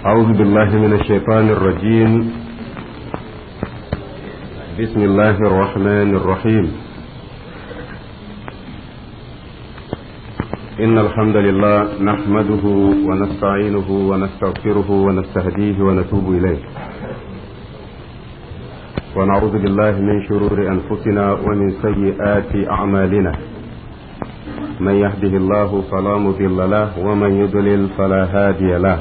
أعوذ بالله من الشيطان الرجيم بسم الله الرحمن الرحيم إن الحمد لله نحمده ونستعينه ونستغفره ونستهديه ونتوب إليه ونعوذ بالله من شرور أنفسنا ومن سيئات أعمالنا من يهده الله فلا مضل له ومن يضلل فلا هادي له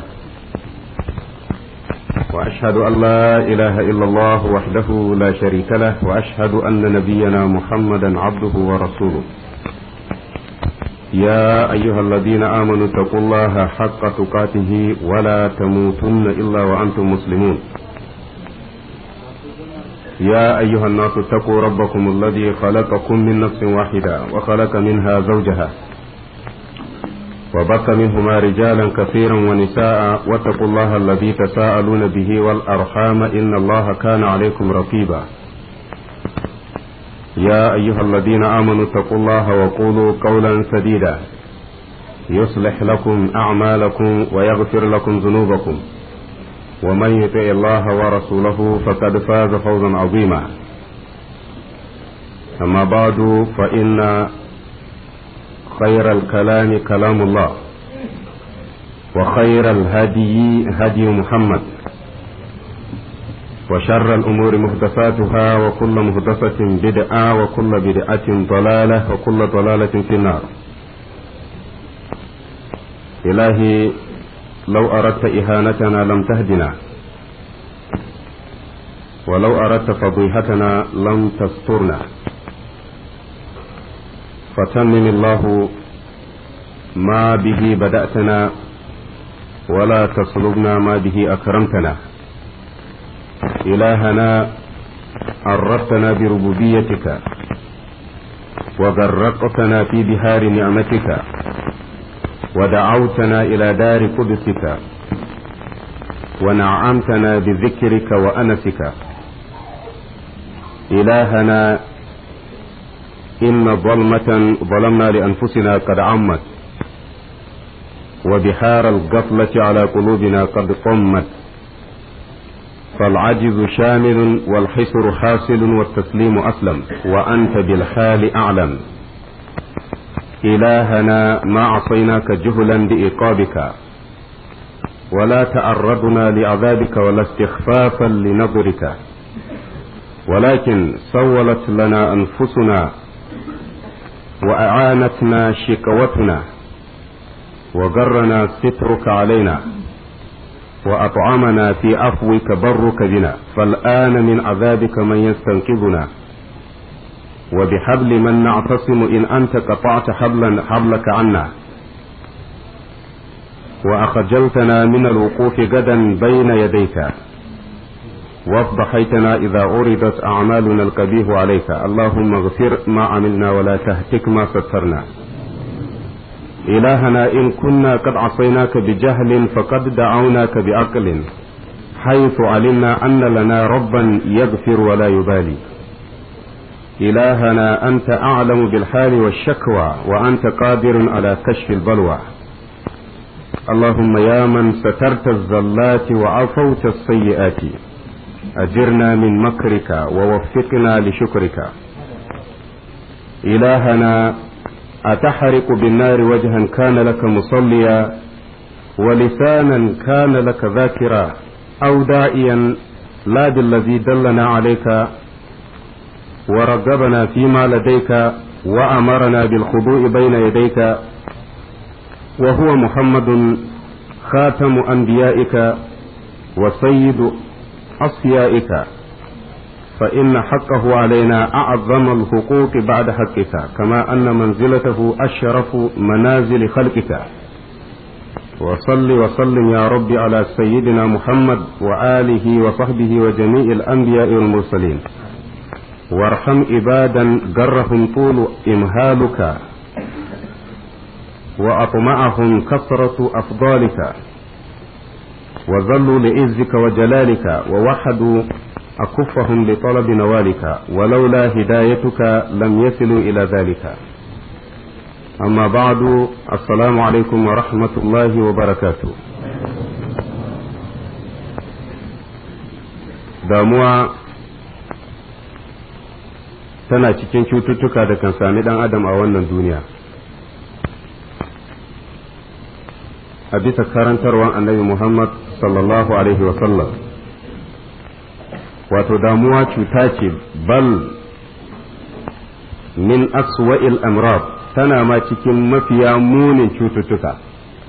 وأشهد أن لا إله إلا الله وحده لا شريك له وأشهد أن نبينا محمدا عبده ورسوله يا أيها الذين آمنوا اتقوا الله حق تقاته ولا تموتن إلا وأنتم مسلمون يا أيها الناس اتقوا ربكم الذي خلقكم من نفس واحدة وخلق منها زوجها وبث منهما رجالا كثيرا ونساء واتقوا الله الذي تساءلون به والأرحام إن الله كان عليكم رقيبا يا أيها الذين آمنوا اتقوا الله وقولوا قولا سديدا يصلح لكم أعمالكم ويغفر لكم ذنوبكم ومن يطع الله ورسوله فقد فاز فوزا عظيما أما بعد فإن خير الكلام كلام الله وخير الهدي هدي محمد وشر الأمور محدثاتها وكل محدثة بدعة وكل بدعة ضلالة وكل ضلالة في النار إلهي لو أردت إهانتنا لم تهدنا ولو أردت فضيحتنا لم تسترنا فتمم الله ما به بدأتنا ولا تصلبنا ما به أكرمتنا إلهنا عرفتنا بربوبيتك وغرقتنا في بهار نعمتك ودعوتنا إلى دار قدسك ونعمتنا بذكرك وأنسك إلهنا إن ظلمة ظلمنا لأنفسنا قد عمت وبحار الغفلة على قلوبنا قد طمت فالعجز شامل والحسر حاصل والتسليم أسلم وأنت بالحال أعلم إلهنا ما عصيناك جهلا بإيقابك ولا تعرضنا لعذابك ولا استخفافا لنظرك ولكن سولت لنا أنفسنا وأعانتنا شكوتنا وغرنا سترك علينا وأطعمنا في عفوك برك بنا فالآن من عذابك من يستنقذنا وبحبل من نعتصم إن أنت قطعت حبلا حبلك عنا وأخجلتنا من الوقوف غدا بين يديك وافضحيتنا إذا عرضت أعمالنا القبيح عليك اللهم اغفر ما عملنا ولا تهتك ما سترنا إلهنا إن كنا قد عصيناك بجهل فقد دعوناك بعقل حيث علمنا أن لنا ربا يغفر ولا يبالي إلهنا أنت أعلم بالحال والشكوى وأنت قادر على كشف البلوى اللهم يا من سترت الزلات وعفوت السيئات أجرنا من مكرك ووفقنا لشكرك إلهنا أتحرق بالنار وجها كان لك مصليا ولسانا كان لك ذاكرا أو داعيا لا بالذي دلنا عليك ورغبنا فيما لديك وأمرنا بالخضوع بين يديك وهو محمد خاتم أنبيائك وسيد أصفيائك فإن حقه علينا أعظم الحقوق بعد حقك كما أن منزلته أشرف منازل خلقك وصل وسلم يا رب على سيدنا محمد وآله وصحبه وجميع الأنبياء والمرسلين وارحم عبادا جرهم طول إمهالك وأطمعهم كثرة أفضالك وظلوا لعزك وجلالك ووحدوا أكفهم لطلب نوالك ولولا هدايتك لم يصلوا إلى ذلك أما بعد السلام عليكم ورحمة الله وبركاته damuwa tana cikin cututtuka da kan sami ɗan adam a wannan duniya a bisa karantarwan annabi Muhammad sallallahu Alaihi wasallam wato damuwa cuta ce bal min aswa'il amrad tana ma cikin mafiya munin cututtuka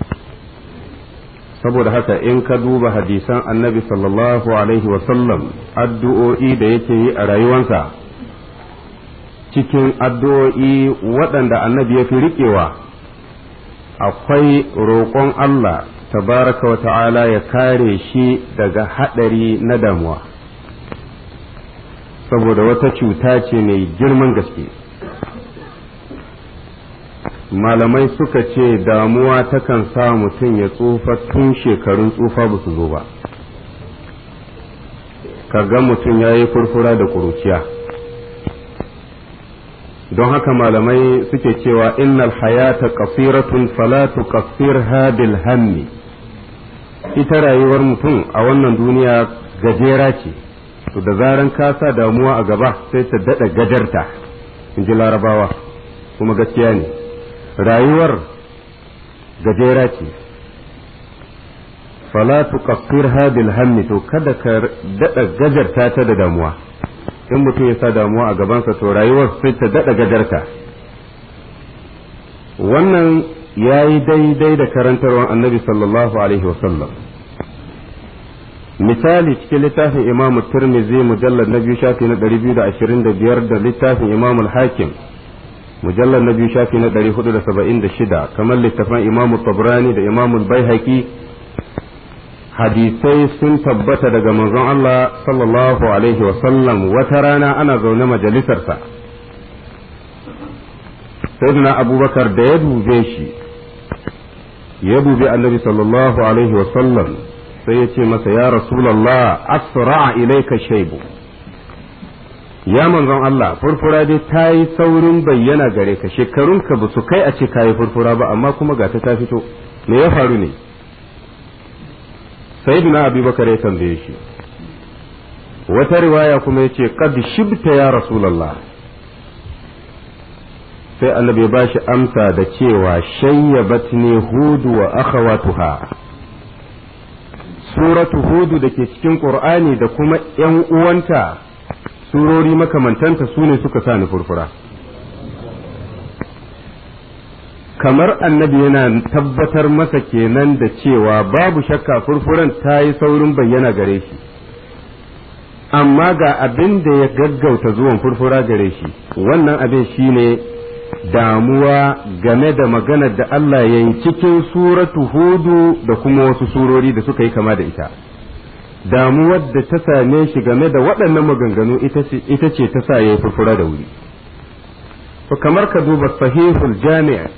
saboda haka in ka duba hadisan annabi sallallahu Alaihi wasallam addu'o'i da yake yi a rayuwansa cikin addu'o'i waɗanda annabi ya fi riƙewa akwai roƙon Allah tabaraka wa ta'ala ya kare shi daga haɗari na damuwa saboda wata cuta ce mai girman gaske malamai suka ce damuwa takan sa mutum ya tsufa tun shekarun tsufa ba su zo ba ka ga mutum ya yi furfura da ƙuruciya don haka malamai suke cewa innal hayata qasiratun fala tuqassirha bil hammi ita rayuwar mutum a wannan duniya gajera ce to da zaran ka sa damuwa a gaba sai ta dada gajarta in ji larabawa kuma gaskiya ne rayuwar gajera ce fala tuqassirha bil hammi to kada ka dada gajarta ta da damuwa in mutum ya sa damuwa a gabansa to rayuwar sai ta daɗa gajarta wannan ya yi daidai da karantarwar annabi sallallahu alaihi wasallam misali cikin littafin imam turmizi mujallar na biyu shafi na ɗari biyu da ashirin da biyar da littafin imam hakim mujallar na biyu shafi na ɗari hudu da saba'in da shida kamar littafin imam tabrani da imam baihaqi hadisai sun tabbata daga manzon Allah sallallahu alaihi wasallam wata rana ana zaune majalisarsa sayyidina abubakar da ya dube shi ya dubi annabi sallallahu alaihi wasallam sai ya ce masa ya rasulallah asra'a ilaika shaibu ya manzon Allah furfura dai ta yi saurin bayyana gare ka shekarunka ba su kai a ce ka yi furfura ba amma kuma ga ta fito me ya faru ne sayyidina abubakar ya tambaye shi wata riwaya kuma ya ce qad shibta ya rasulallah sai annabi ya bashi amsa da cewa shayyabatni hudu wa akhawatuha suratu hudu da ke cikin qur'ani da kuma yan uwanta surori makamantanta su ne suka sa ni furfura kamar annabi yana tabbatar masa kenan da cewa babu shakka furfuran ta yi saurin bayyana gare shi amma ga abin da ya gaggauta zuwan furfura gare shi wannan abin shine damuwa game da maganar da Allah ya yi cikin suratu hudu da kuma wasu surori da suka yi kama da ita damuwar da ta same shi game da waɗannan maganganu ita ce ta sa ya yi furfura da wuri kamar ka duba sahihul jami'a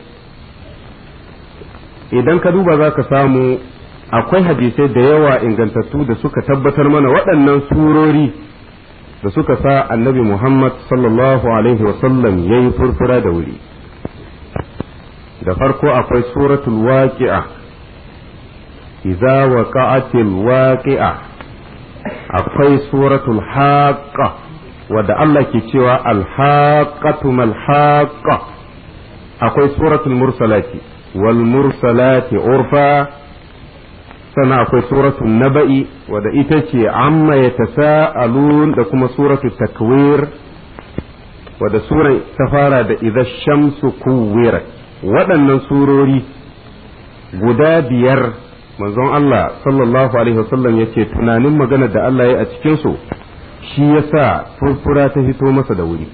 idan ka duba za ka samu akwai hadisai da yawa ingantattu da suka tabbatar mana waɗannan surori da suka sa annabi Muhammad sallallahu Alaihi wasallam ya yi furfura da wuri da farko akwai suratul waqi'a idza waqa'atil waqi'a akwai suratul haqqa wadda Allah ke cewa al-haqqatu mal haqqa akwai suratul mursalati wal mursalati urfa sannan akwai suratul naba'i wadda ita ce amma ya tasa'alun da kuma suratul takwir wadda suran ta fara da idza shamsu kuwirat waɗannan surori guda biyar manzon Allah sallallahu alaihi wasallam ya ce tunanin magana da Allah ya a cikinsu shi ya sa furfura ta fito masa da wuri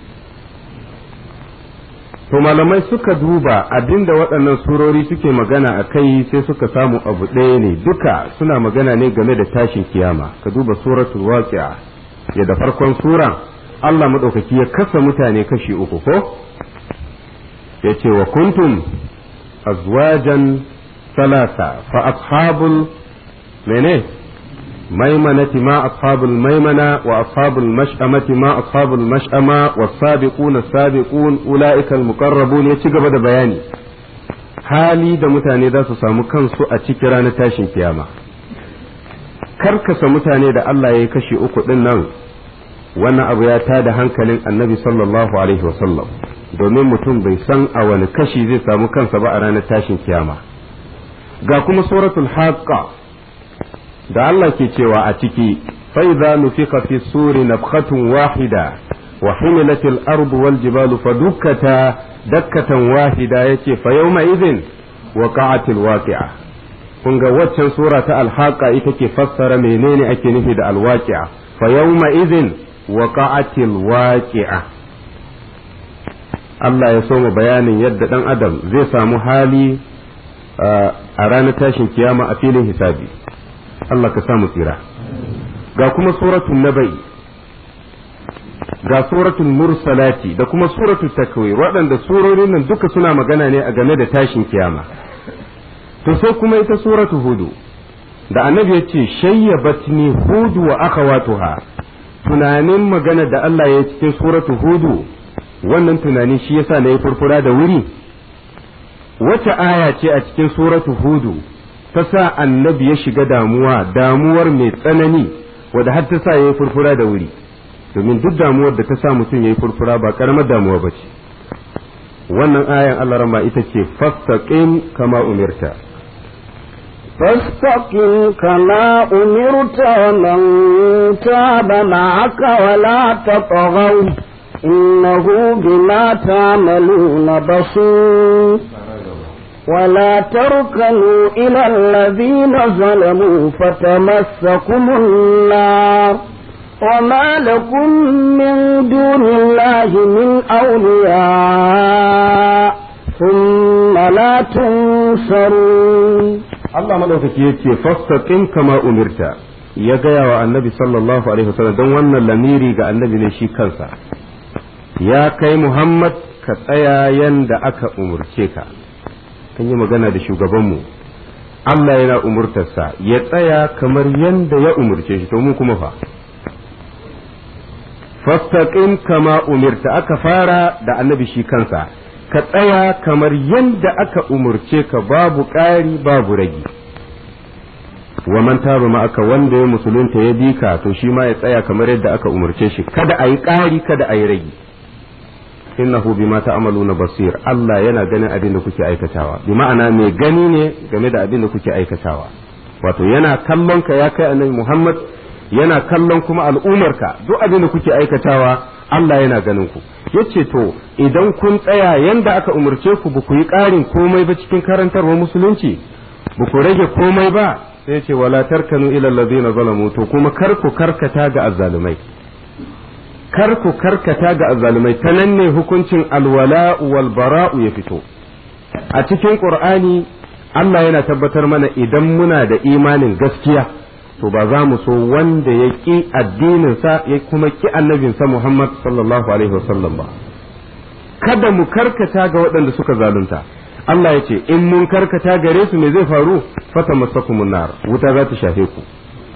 to malamai suka duba abinda waɗannan surori suke magana a kai sai suka samu abu ɗaya ne duka suna magana ne game da tashin kiyama ka duba suratul waqi'a ya da farkon sura Allah maɗaukaki ya kasa mutane kashi uku ko ya ce wa kuntum azwajan salasa fa ashabul mene maimanati ma ashabul maimana wa ashabul mash'amati ma ashabul mash'ama was-sabiquna sabiqun ulaika al-muqarrabun ya ci gaba da bayani hali da mutane za su samu kansu a cikin ranar tashin kiyama karkasa mutane da Allah ya yi kashi uku ɗin nan wannan abu ya tada hankalin annabi sallallahu alaihi wasallam domin mutum bai san a wani kashi zai samu kansa ba a ranar tashin kiyama ga kuma suratul haqqa da Allah ke cewa a ciki fa idza nufika fi suri nafkhatun wahida wa humilatil ardu wal jibalu fadukkata dakkatan wahida yace fa yawma idhin waqa'atil waqi'a kun ga waccan sura ta alhaqa ita ke fassara menene ake nufi da alwaqi'a fa yawma idhin waqa'atil waqi'a Allah ya soma bayanin yadda dan adam zai samu hali a ranar tashin kiyama a filin hisabi Allah ka samu tsira ga kuma suratul nabai ga suratul mursalati da kuma suratul takwir waɗanda surorin nan duka suna magana ne a game da tashin kiyama to sai kuma ita suratul hudu da annabi ya ce shayyabatni hudu wa akhawatuha tunanin magana da Allah ya cikin suratul hudu wannan tunani shi yasa na yi furfura da wuri wace aya ce a cikin suratul hudu ta sa annabi ya shiga damuwa damuwar mai tsanani wadda har ta sa ya yi furfura da wuri domin duk damuwar da ta sa mutum ya yi furfura ba karamar damuwa ba ce wannan ayan Allah rama ita ce fastaqim kama umirta فاستقم كما أمرت ومن تاب معك ولا تطغوا إنه بما تعملون بصير ولا تركنوا إلى الذين ظلموا فتمسكم النار وما لكم من دون الله من أولياء ثم لا تنصرون Allah madaukaki ya ce fastaqim kama umirta ya gaya wa annabi sallallahu alaihi wasallam don wannan lamiri ga annabi ne shi kansa ya kai Muhammad ka tsaya yanda aka umurce ka an yi magana da shugabanmu Allah yana umurtarsa ya tsaya kamar yanda ya umurce shi to mu kuma fa fastaqim kama umirta aka fara da annabi shi kansa ka tsaya kamar yanda aka umurce ka babu ƙari babu ragi wa man taba ma aka wanda ya musulunta ya bi ka to shi ma ya tsaya kamar yadda aka umurce shi kada a yi ƙari kada a yi ragi innahu bima ta'maluna basir Allah yana ganin abin da kuke aikatawa bi ma'ana mai gani ne game da abin da kuke aikatawa wato yana kallon ka ya kai annabi Muhammad yana kallon kuma al'umarka duk abin da kuke aikatawa Allah yana ganin ku yace to idan kun tsaya yanda aka umarce ku ba ku yi ƙarin komai ba cikin karantarwar musulunci ba ku rage komai ba sai ce wala tarkanu ila allazina zalamu to kuma kar ku karkata ga azzalumai kar ku karkata ga azzalumai ta nan ne hukuncin alwala wal bara'u ya fito a cikin qur'ani Allah yana tabbatar mana idan muna da imanin gaskiya to ba za mu so wanda ya ƙi addininsa ya kuma ƙi annabinsa Muhammad sallallahu alaihi wasallam ba kada mu karkata ga waɗanda suka zalunta Allah ya ce in mun karkata gare su me zai faru fata masakumun nar wuta za ta shafe ku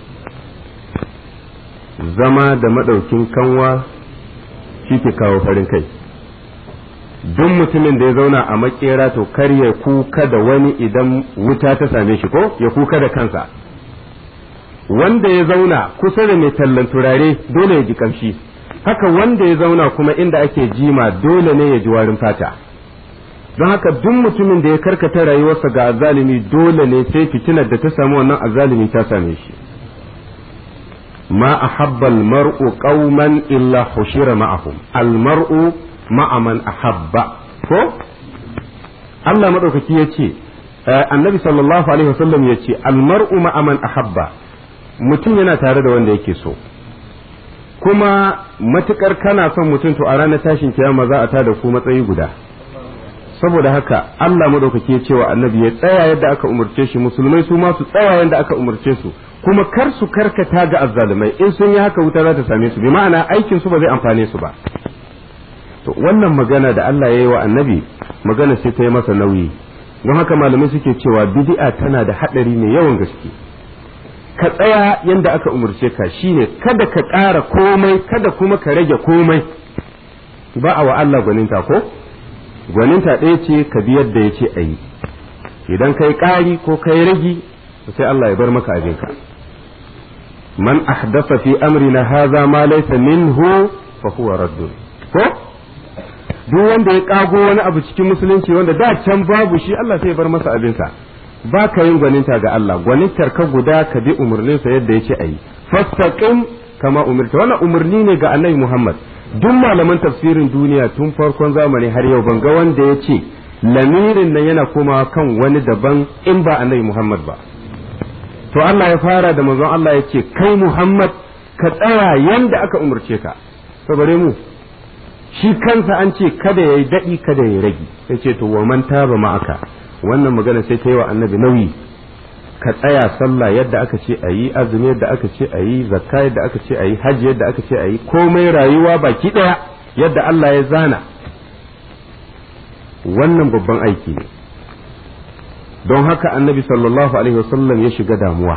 zama da madaukin kanwa shi ke kawo farin kai duk mutumin da ya zauna a makera to kar ya kuka da wani idan wuta ta same shi ko ya kuka da kansa wanda ya zauna kusa da mai tallan turare dole ya ji kamshi haka wanda ya zauna kuma inda ake jima dole ne ya ji warin fata don haka duk mutumin da ya karkata rayuwarsa ga azalimi dole ne sai fitinar da ta samu wannan azalimi ta same shi ma ahabba almar'u qauman illa hushira ma'ahum almar'u ma'a man ahabba ko Allah madaukaki yace annabi sallallahu alaihi wasallam yace almar'u ma'a man ahabba mutum yana tare da wanda yake so kuma matukar kana son mutum to a ranar tashin kiyama za a tada ku matsayi guda saboda haka Allah madaukake ya cewa annabi ya tsaya yadda aka umurce shi musulmai su ma su tsaya yadda aka umurce su kuma kar su karkata ga azzalumai in sun yi haka wuta za ta same su bi ma'ana aikin su ba zai amfane su ba to wannan magana da Allah ya yi wa annabi magana sai ta yi masa nauyi don haka malamai suke cewa bid'a tana da hadari mai yawan gaske ka tsaya yadda aka umarce ka shine kada ka ƙara komai kada kuma ka rage komai ba a wa Allah gwaninta ko gwaninta ɗaya ce ka bi yadda ya ce a yi idan kai ƙari ko kai ragi sai Allah ya bar maka abinka man ahdatha fi amrina hadha ma laysa minhu fa huwa raddun ko duk wanda ya kago wani abu cikin musulunci wanda da can babu shi Allah sai ya bar masa abinsa ba ka yin gwaninta ga Allah gwanintar ka guda ka bi umarninsa yadda ya ce a yi fastaqim kama umirta wannan umarni ne ga annabi Muhammad duk malaman tafsirin duniya tun farkon zamani har yau ban ga wanda ya ce lamirin nan yana komawa kan wani daban in ba annabi Muhammad ba to Allah ya fara da manzon Allah ya ce kai Muhammad ka tsaya yanda aka umarce ka to bare mu shi kansa an ce kada yayi dadi kada yayi ragi sai ce to wa man taba ma'aka wannan magana sai ta yi wa annabi nauyi ka tsaya sallah yadda aka ce a yi azumi yadda aka ce a yi zakka yadda aka ce a yi hajji yadda aka ce a yi komai rayuwa baki ɗaya yadda Allah ya zana wannan babban aiki ne don haka annabi sallallahu alaihi wasallam ya shiga damuwa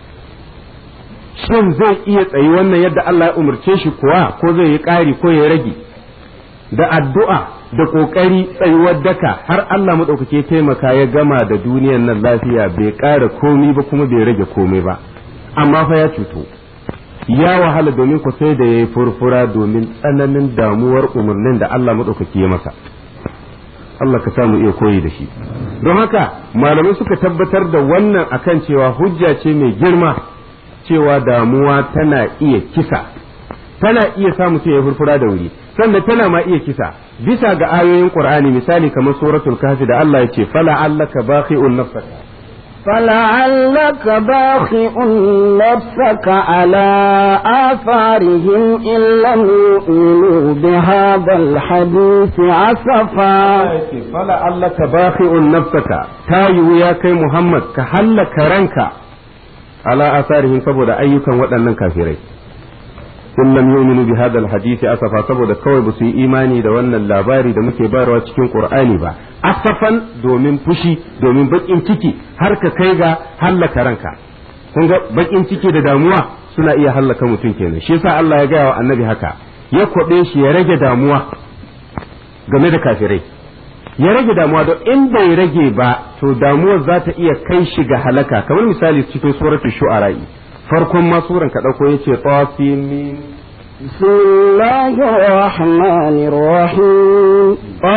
shin zai iya tsayi wannan yadda Allah ya umarce shi kuwa ko zai yi ƙari ko ya rage da addu'a da ƙoƙari tsayuwar daka har Allah maɗaukake taimaka ya gama da duniyan nan lafiya bai ƙara komi ba kuma bai rage komai ba amma fa ya cuto ya wahala domin ku sai da ya yi furfura domin tsananin damuwar umarnin da Allah maɗaukake ya masa Allah ka samu iya koyi da shi don haka malamai suka tabbatar da wannan akan cewa hujja ce mai girma cewa damuwa tana iya kisa tana iya sa mutum ya furfura da wuri sannan tana ma iya kisa bisa ga ayoyin qur'ani misali kamar suratul kahfi da Allah ya ce fala allaka baqi'un nafsaka فلعلك باخع نفسك على آثارهم إن لم يؤمنوا بهذا الحديث أسفا فلعلك باخع نفسك تايو يا كي محمد كهلك رنك على آثارهم saboda ayyukan waɗannan kafirai in lam yu'minu bi hadha alhadith asafa saboda kawai ba su yi imani da wannan labari da muke bayarwa cikin qur'ani ba asafan domin fushi domin bakin ciki har ka kai ga hallaka ranka kun ga bakin ciki da damuwa suna iya hallaka mutum kenan shi yasa Allah ya gaya wa annabi haka ya kwabe shi ya rage damuwa game da kafirai ya rage damuwa don in bai rage ba to damuwar za ta iya kai shi ga halaka kamar misali cikin suratul shu'ara'i farkon ma suran ka dauko yace tasin بسم الله الرحمن الرحيم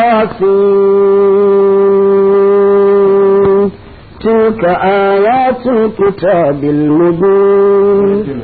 قاسم تلك آيات الكتاب المبين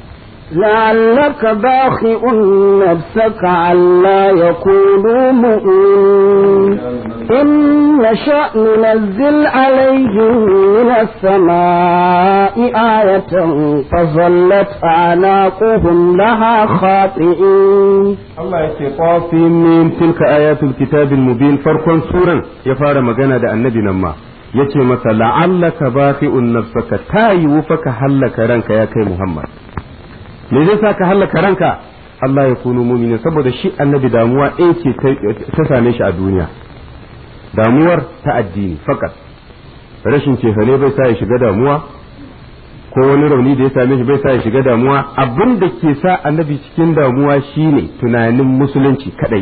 لعلك باخئ نفسك علا يكونوا مؤمنين إن نشأ ننزل عليهم من السماء آية فظلت أعناقهم لها خاطئين Allah ya ce ƙwafin min tilka ayatul kitabil mubin farkon suran ya fara magana da annabi nan ma ya ce masa la'allaka bafi'un nafsaka ta yiwu fa ka hallaka ranka ya kai Muhammad me zai sa ka hallaka ranka Allah ya kunu mumini saboda shi annabi damuwa ɗaya ce ta same shi a duniya damuwar ta addini fakat rashin cefane bai sa ya shiga damuwa ko wani rauni da ya same shi bai sa ya shiga damuwa abin da ke sa annabi cikin damuwa shine tunanin musulunci kadai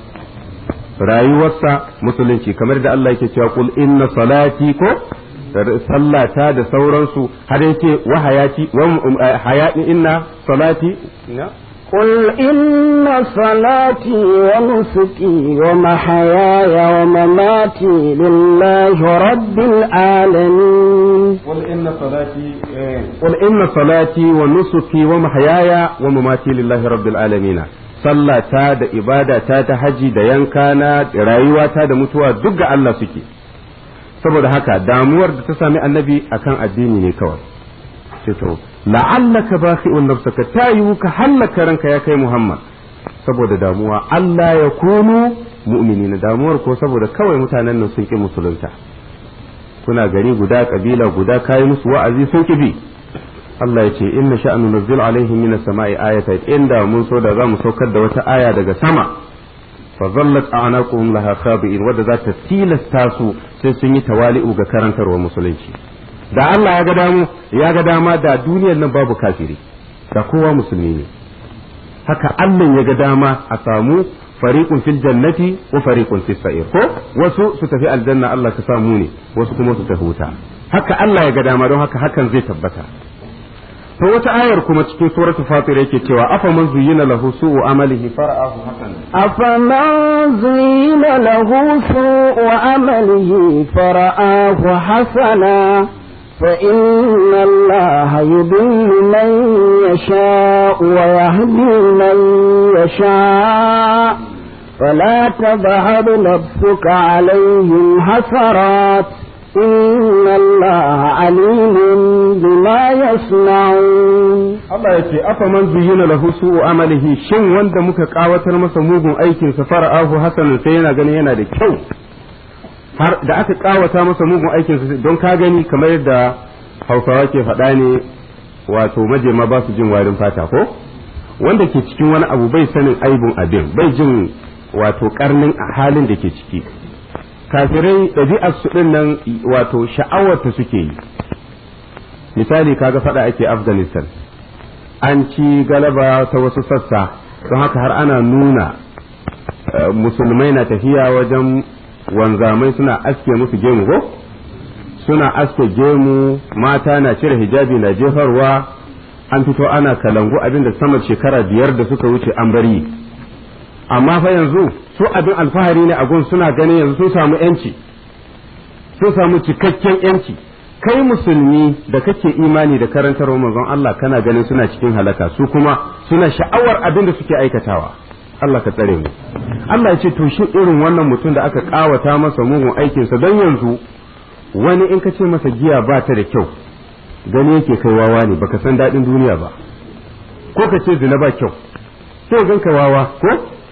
rayuwarsa musulunci kamar da Allah yake cewa kul inna salati ko sallata da sauransu har yace wa hayati wa hayati inna salati قل إن صلاتي ونسكي ومحياي ومماتي لله رب العالمين قل إن صلاتي قل إن صلاتي ونسكي ومحياي ومماتي لله رب العالمين sallata da ibadata ta haji da yankana da rayuwata da mutuwa duk ga Allah suke saboda haka damuwar da ta sami annabi akan addini ne kawai ce to la'allaka bakhi'un nafsaka ta yiwu ka hallaka ranka ya kai Muhammad saboda damuwa Allah ya kunu mu'minina damuwar ko saboda kawai mutanen nan sun ki musulunta kuna gari guda kabila guda kai musu wa'azi sun ki bi Allah ya ce inna sha'nu nazzil alaihim minas sama'i ayatan inda mun so da zamu saukar da wata aya daga sama fa zallat a'naquhum laha khabi'in wadda za ta tilasta su sai sun yi tawali'u ga karantarwa musulunci da Allah ya ga damu ya ga dama da duniyar nan babu kafiri da kowa musulmi ne haka Allah ya ga dama a samu fariqun fil jannati wa fariqun fis sa'ir ko wasu su tafi aljanna Allah ka samu ne wasu kuma su tafi wuta haka Allah ya ga dama don haka hakan zai tabbata to wata ayar kuma cikin suratul fatir yake cewa afa man zuyyina lahu su'u amalihi fara'ahu hasanan أفمن زين له سوء عمله فرآه حسنا فإن الله يضل من يشاء ويهدي من يشاء فلا تذهب نفسك عليهم حسرات إن الله عليم بما يصنعون Allah ya ce afa man zuyyina lahu su'u amalihi shin wanda muka kawatar masa mugun aikin sa fara'ahu hasanan sai yana ganin yana da kyau har da aka kawata masa mugun aikin sa don ka gani kamar yadda Hausawa ke faɗa ne wato majema ba su jin warin fata ko wanda ke cikin wani abu bai sanin aibun abin bai jin wato karnin a halin da ke ciki kafirai ɗabi'ar su ɗin nan wato sha'awarta suke yi misali kaga faɗa ake afghanistan an ci galaba ta wasu sassa don haka har ana nuna musulmai na tafiya wajen wanzamai suna aske musu gemu ko suna aske gemu mata na cire hijabi na jefarwa an fito ana kalangu abinda sama shekara biyar da suka wuce an bari amma fa yanzu su abin alfahari ne a gun suna ganin yanzu sun samu yanci sun samu cikakken yanci kai musulmi da kake imani da karantar manzon Allah kana ganin suna cikin halaka su kuma suna sha'awar abin da suke aikatawa Allah ka tsare mu Allah ya ce to shi irin wannan mutum da aka kawata masa mugun aikinsa don yanzu wani in ka ce masa giya ba ta da kyau gani yake kai wawa ne baka san daɗin duniya ba ko ka ce zina ba kyau sai gan ka wawa ko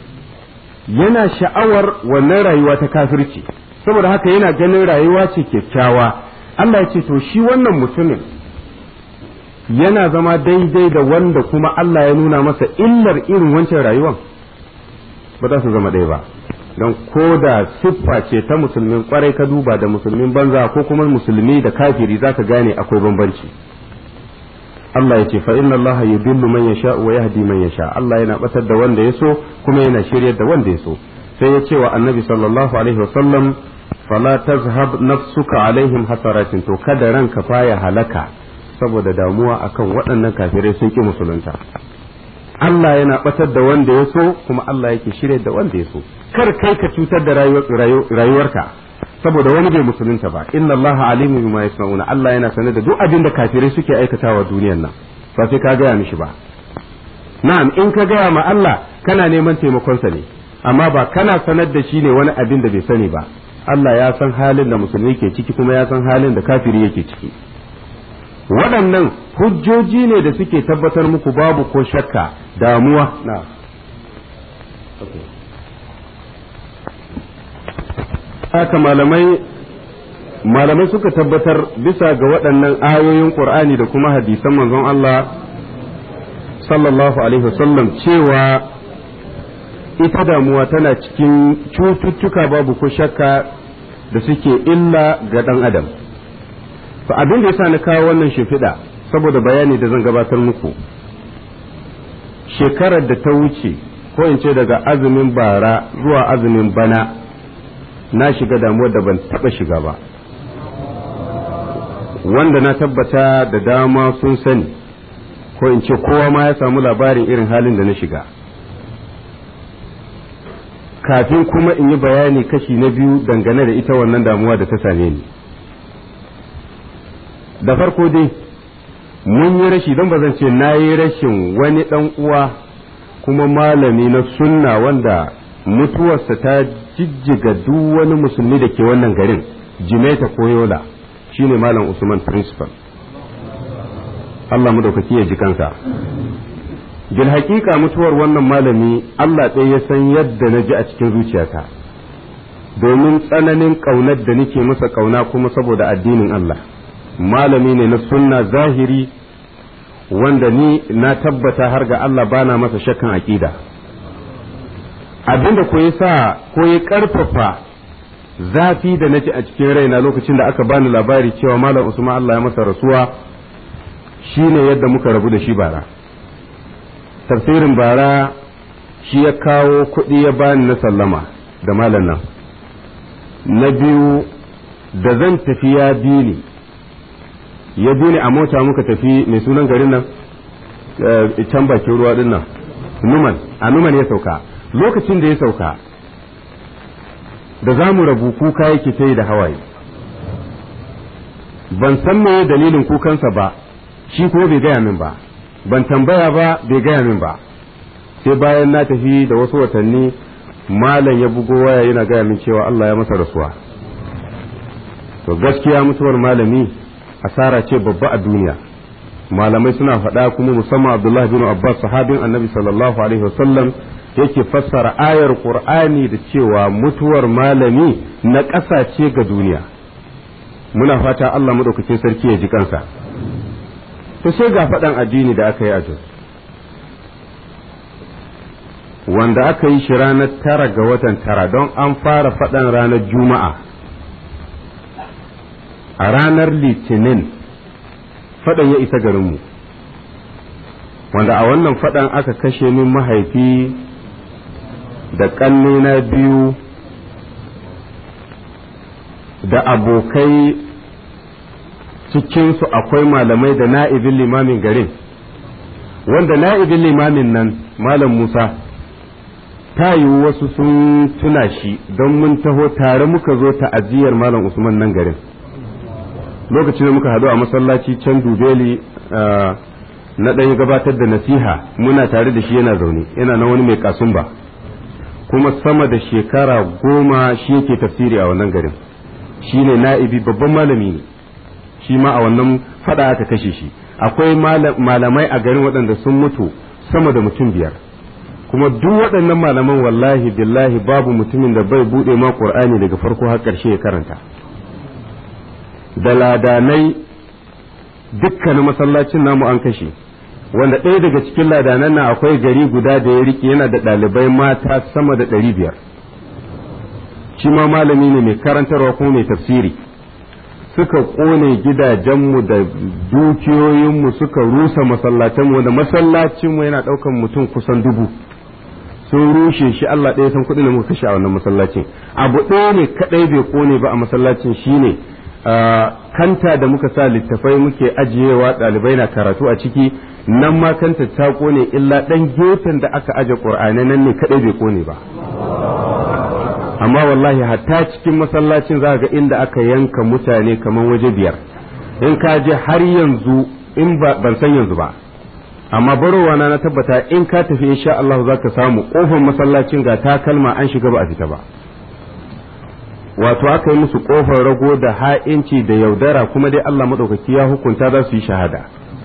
yana sha'awar wannan rayuwa ta kafirci saboda haka yana ganin rayuwa ce kyakkyawa Allah ya ce to shi wannan mutumin yana zama daidai da wanda kuma Allah ya nuna masa illar irin wancan rayuwan ba za su zama ɗaya ba don ko da siffa ce ta musulmin kwarai ka duba da musulmin banza ko kuma musulmi da kafiri za ka gane akwai bambanci Allah ya ce fa inna Allah yudillu man yasha wa yahdi man yasha Allah yana batar da wanda ya so kuma yana shiryar da wanda ya so sai ya ce wa annabi sallallahu alaihi wasallam fala tazhab nafsuka alaihim hasaratin to kada ranka faya halaka saboda damuwa akan waɗannan kafirai sun ki musulunta Allah yana batar da wanda ya so kuma Allah yake shirya da wanda ya so kar kai ka cutar da rayuwarka saboda wani bai musulunta ba inna Allah alimu bima yasnauna Allah yana sanar da duk abin da kafirai suke aikatawa duniyar nan ba sai ka gaya mishi ba na'am in ka gaya ma Allah kana neman taimakonsa ne amma ba kana sanar da shi ne wani abin da bai sani ba Allah ya san halin da musulmi ke ciki kuma ya san halin da kafiri yake ciki waɗannan hujjoji ne da suke tabbatar muku babu ko shakka damuwa na haka malamai malamai suka tabbatar bisa ga waɗannan ayoyin ƙur'ani da kuma hadisan manzon Allah sallallahu alaihi wasallam cewa ita damuwa tana cikin cututtuka babu ko shakka da suke illa ga ɗan adam to abin da yasa na kawo wannan shimfiɗa saboda bayani da zan gabatar muku shekarar da ta wuce ko in ce daga azumin bara zuwa azumin bana na shiga damuwar da ban taɓa shiga ba wanda na tabbata da dama sun sani ko in ce kowa ma ya samu labarin irin halin da na shiga kafin kuma in yi bayani kashi na biyu dangane da ita wannan damuwa da ta same ni da farko dai mun yi rashi don ba zan ce na yi rashin wani ɗan uwa kuma malami na sunna wanda mutuwarsa ta jijjiga duk wani musulmi da ke wannan garin jimaita ko yola shine malam usman principal Allah madaukaki ya ji kansa bil haƙiƙa mutuwar wannan malami Allah ɗaya ya san yadda na ji a cikin zuciyata domin tsananin ƙaunar da nake masa ƙauna kuma saboda addinin Allah malami ne na sunna zahiri wanda ni na tabbata har ga Allah bana masa shakkan aƙida abinda ko ya sa ko ya ƙarfafa zafi da naji a cikin raina lokacin da aka bani labari cewa malam Usman Allah ya masa rasuwa shine yadda muka rabu da shi bara tafsirin bara shi ya kawo kuɗi ya bani na sallama da malam nan na biyu da zan tafi ya bi ni ya bi ni a mota muka tafi mai sunan garin nan can bakin ruwa din nan numan a numan ya sauka lokacin da ya sauka da za mu rabu kuka yake ta yi da hawaye ban san me dalilin kukansa ba shi kuma bai gaya min ba ban tambaya ba bai gaya min ba sai bayan na tafi da wasu watanni malam ya bugo waya yana gaya min cewa Allah ya masa rasuwa to gaskiya mutuwar malami asara ce babba a duniya malamai suna faɗa kuma musamman Abdullah bin Abbas sahabin Annabi sallallahu alaihi wasallam yake fassara ayar Qur'ani da cewa mutuwar malami na ƙasa ce ga duniya muna fata Allah madaukakin sarki ya ji kansa to sai ga faɗan addini da aka yi a Jos wanda aka yi shi ranar tara ga watan tara don an fara faɗan ranar juma'a a ranar litinin faɗan ya isa garinmu wanda a wannan faɗan aka kashe min mahaifi da ƙannena biyu da abokai cikinsu akwai malamai da na'ibin limamin garin wanda na'ibin limamin nan malam musa ta yiwu wasu sun tuna shi don mun taho tare muka zo ta'aziyar malam usman nan garin lokacin da muka haɗu a masallaci can dubeli na ɗaya gabatar da nasiha muna tare da shi yana zaune yana na wani mai kasumba kuma sama da shekara goma shi yake tafsiri a wannan garin shi ne na'ibi babban malami ne shi ma a wannan fada aka kashe shi akwai malamai a garin waɗanda sun mutu sama da mutum biyar kuma duk waɗannan malaman wallahi billahi babu mutumin da bai buɗe ma ƙur'ani daga farko har ƙarshe ya karanta da ladanai dukkanin masallacin namu an kashe wanda ɗaya daga cikin ladanan na akwai gari guda da ya rike yana da ɗalibai mata sama da ɗari biyar shi ma malami ne mai karantarwa kuma mai tafsiri suka ƙone gidajenmu da dukiyoyinmu suka rusa masallatanmu da masallacinmu yana ɗaukan mutum kusan dubu sun rushe shi Allah ɗaya san kuɗin da muka kashe a wannan masallacin abu ɗaya ne kaɗai bai ƙone ba a masallacin shine kanta da muka sa littafai muke ajiyewa ɗalibai na karatu a ciki nan ma kanta ta ƙone illa ɗan gefen da aka aje ƙur'anai nan ne kaɗai bai ƙone ba amma wallahi hatta cikin masallacin za ga inda aka yanka mutane kamar waje biyar in ka je har yanzu in ban san yanzu ba amma barowa na na tabbata in ka tafi insha Allah za ka samu kofar masallacin ga takalma an shiga ba a fita ba wato aka yi musu kofar rago da ha'inci da yaudara kuma dai Allah maɗaukaki ya hukunta za su yi shahada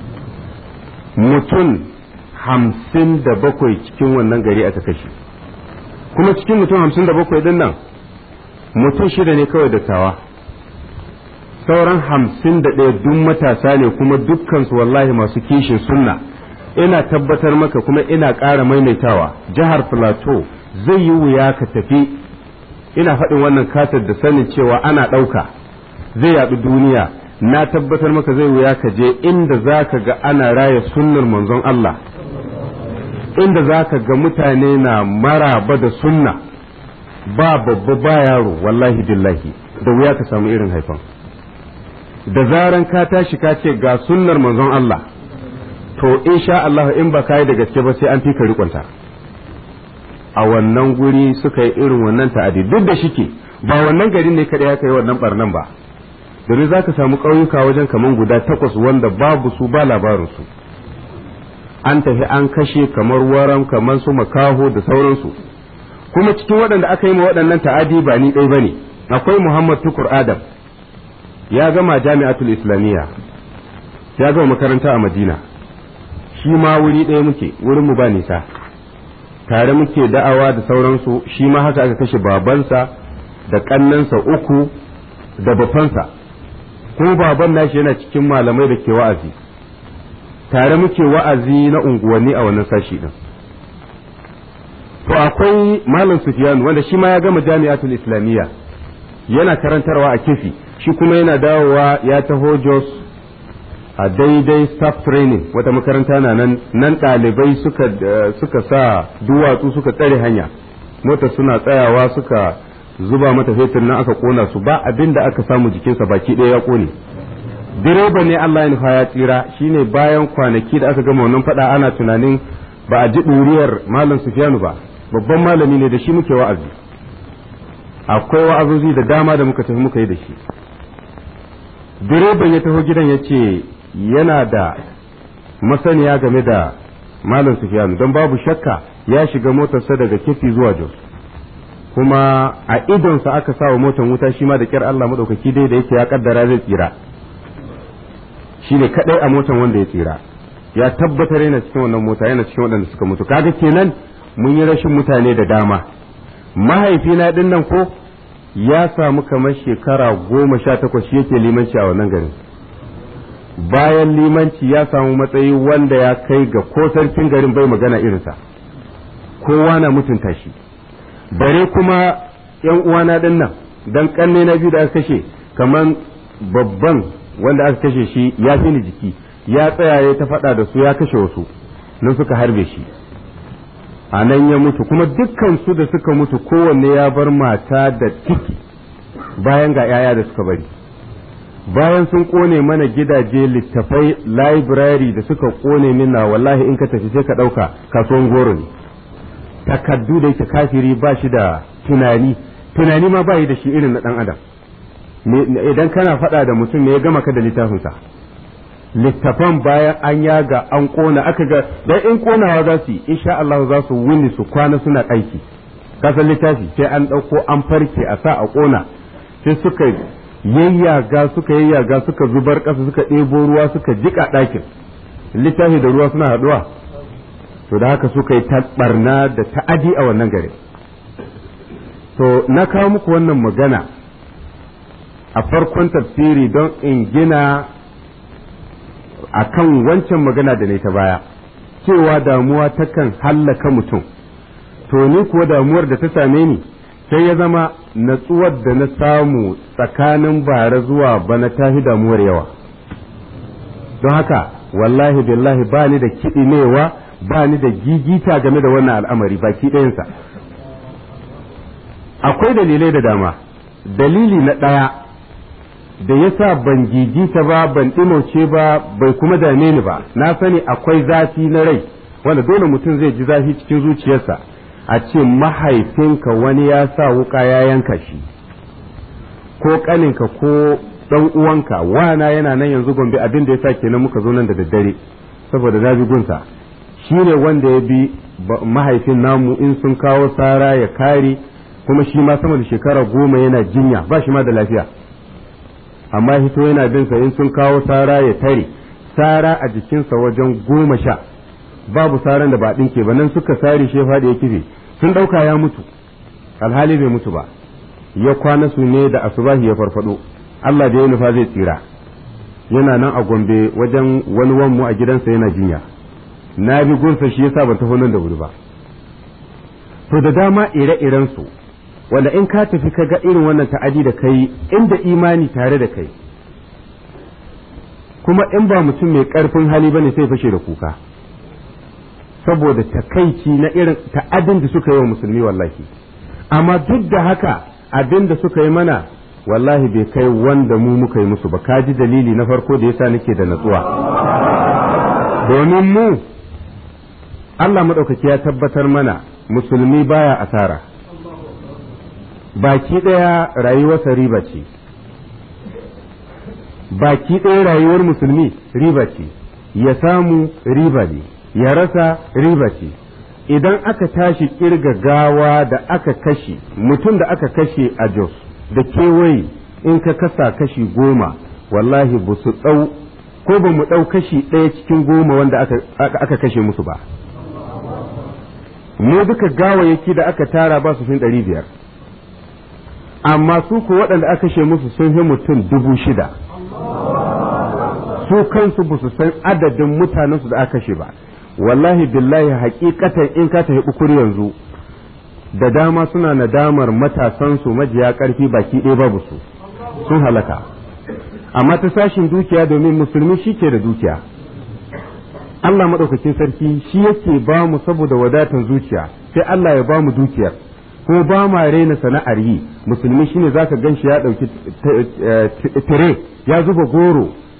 mutum hamsin da bakwai cikin wannan gari aka kashe kuma cikin mutum hamsin da bakwai din nan mutum shida ne kawai dattawa sauran hamsin da ɗaya duk matasa ne kuma dukkansu wallahi masu kishin sunna ina tabbatar maka kuma ina ƙara maimaitawa jihar plateau zai yi wuya ka tafi ina faɗin wannan katar da sanin cewa ana ɗauka zai yaɗu duniya na tabbatar maka zai wuya ka je inda za ka ga ana raya sunnar manzon Allah inda za ka ga mutane na maraba da sunna ba babba ba yaro wallahi billahi da wuya ka samu irin haifan da zaran ka tashi ka ce ga sunnar manzon Allah to insha Allah in ba ka yi da gaske ba sai an fi ka rikonta a wannan guri suka yi irin wannan ta'adi duk da shike ba wannan garin ne kada ya kai wannan barnan ba domin za ka samu ƙauyuka wajen kaman guda takwas wanda babu su ba labarinsu an tafi an kashe kamar waram kamar su makaho da sauransu kuma cikin waɗanda aka yi ma waɗannan ta'adi ba ni ɗai ba ne akwai muhammad tukur adam ya gama jami'atul islamiyya ya gama makaranta a madina shi ma wuri ɗaya muke wurin mu ba nisa tare muke da'awa da sauransu shi ma haka aka kashe babansa da ƙannansa uku da bafansa kuma baban nashi yana cikin malamai da ke wa'azi tare muke wa'azi na unguwanni a wannan sashi din to akwai malam Sufyan wanda shi ma ya gama jami'atul islamiyya yana karantarwa a kifi shi kuma yana dawowa ya taho Jos a daidai staff training wata makaranta na nan nan ɗalibai suka suka sa duwatsu suka tsare hanya mota suna tsayawa suka zuba mata fetur nan aka kona su ba abin da aka samu jikinsa baki ɗaya ya kone direba ne Allah ya nufa ya tsira shine bayan kwanaki da aka gama wannan fada ana tunanin ba a ji ɗuriyar malam Sufyanu ba babban malami ne da shi muke wa'azi akwai wa'azozi da dama da muka tafi muka yi da shi direban ya taho gidan ya ce yana da masaniya game da malam Sufyanu don babu shakka ya shiga motarsa daga kifi zuwa Jos kuma a idonsa aka sa wa motar wuta shi ma da kyar Allah maɗaukaki dai da yake ya kaddara zai tsira shi ne kaɗai a motar wanda ya tsira ya tabbatar yana cikin wannan mota yana cikin waɗanda suka mutu kaga kenan mun yi rashin mutane da dama mahaifina ɗin nan ko ya samu kamar shekara goma sha takwas shi yake limanci a wannan garin bayan limanci ya samu matsayi wanda ya kai ga ko sarkin garin bai magana irinsa kowa na mutunta shi bare kuma yan uwana din nan dan kanne na biyu da aka kashe kaman babban wanda aka kashe shi ya fi ni jiki ya tsaya ya ta faɗa da su ya kashe wasu nan suka harbe shi a nan ya mutu kuma dukkan su da suka mutu kowanne ya bar mata da ciki bayan ga 'ya'ya da suka bari bayan sun kone mana gidaje littafai library da suka kone mina wallahi in ka tafi sai ka ɗauka kasuwan goro ne takaddu da yake kafiri ba shi da tunani tunani ma ba yi da shi irin na ɗan adam idan kana faɗa da mutum ne ya gama ka da littafinsa littafan bayan an yaga an kona aka ga dan in konawa za su yi insha Allah za su wuni su kwana suna aiki kasan littafi sai an ɗauko an farke a sa a kona sai suka yayyaga suka yayyaga suka zubar ƙasa suka ɗebo ruwa suka jiƙa ɗakin littafi da ruwa suna haɗuwa to da haka suka yi barna da ta'adi a wannan gari to na kawo muku wannan magana a farkon tafsiri don in gina a kan wancan magana da ne ta baya cewa damuwa takan hallaka mutum to ni kuwa damuwar da ta same ni sai ya zama natsuwar da na samu tsakanin bara zuwa bana tafi damuwar yawa don haka wallahi billahi ba ni da kiɗimewa ba ni da gigita game da wannan al'amari baki ɗayansa akwai dalilai da dama dalili na ɗaya da yasa ban gigita ba ban ɗimauce ba bai kuma dame ni ba na sani akwai zafi na rai wanda dole mutum zai ji zafi cikin zuciyarsa a ce mahaifinka wani ya sa wuka ya yanka shi ko ƙaninka ko ɗan uwanka wana yana nan yanzu gombe abin da ya sa kenan muka zo nan da daddare saboda na bi gunsa shi ne wanda ya bi mahaifin namu in sun kawo sara ya kare kuma shi ma sama da shekara goma yana jinya ba shi ma da lafiya amma hito yana bin sa in sun kawo sara ya tare sara a jikinsa wajen goma sha babu saran da ba ɗinke ba nan suka sare shi faɗi ya kife sun ɗauka ya mutu alhali bai mutu ba ya kwana su ne da asubahi ya farfado Allah da ya nufa zai tsira yana nan a gombe wajen wani wanmu a gidansa yana jinya na bi gunsa shi yasa ban taho nan da wuri ba to da dama ire-iren su wanda in ka tafi ka ga irin wannan ta'adi da kai inda imani tare da kai kuma in ba mutum mai karfin hali bane sai fashe da kuka saboda takaici na irin ta'adin da suka yi wa musulmi wallahi amma duk da haka abin da suka yi mana wallahi bai kai wanda mu muka yi musu ba ka ji dalili na farko da yasa nake da natsuwa domin mu Allah maɗaukaki ya tabbatar mana musulmi baya asara baki ɗaya rayuwarsa riba ce baki ɗaya rayuwar musulmi riba ce ya samu riba ne ya rasa riba ce idan aka tashi kirga gawa da aka kashe mutum da aka kashe a jos da kewaye in ka kasa kashi goma wallahi ba su ɗau ko ba mu ɗau kashi ɗaya cikin goma wanda aka kashe musu ba mu duka gawayyaki da aka tara ba su fin ɗari biyar amma su ku waɗanda aka kashe musu sun fi mutum dubu shida su kansu ba su san adadin mutanensu da aka kashe ba wallahi billahi hakikatan in ka tafi ukuri yanzu da dama suna nadamar matasansu majiya karfi baki ɗaya babu su sun halaka amma ta sashin dukiya domin musulmi shi ke da dukiya Allah maɗaukakin sarki shi yake ba mu saboda wadatan zuciya sai Allah ya ba mu dukiyar ko ba ma raina sana'ar yi musulmi shine zaka gan shi ya ɗauki tire ya zuba goro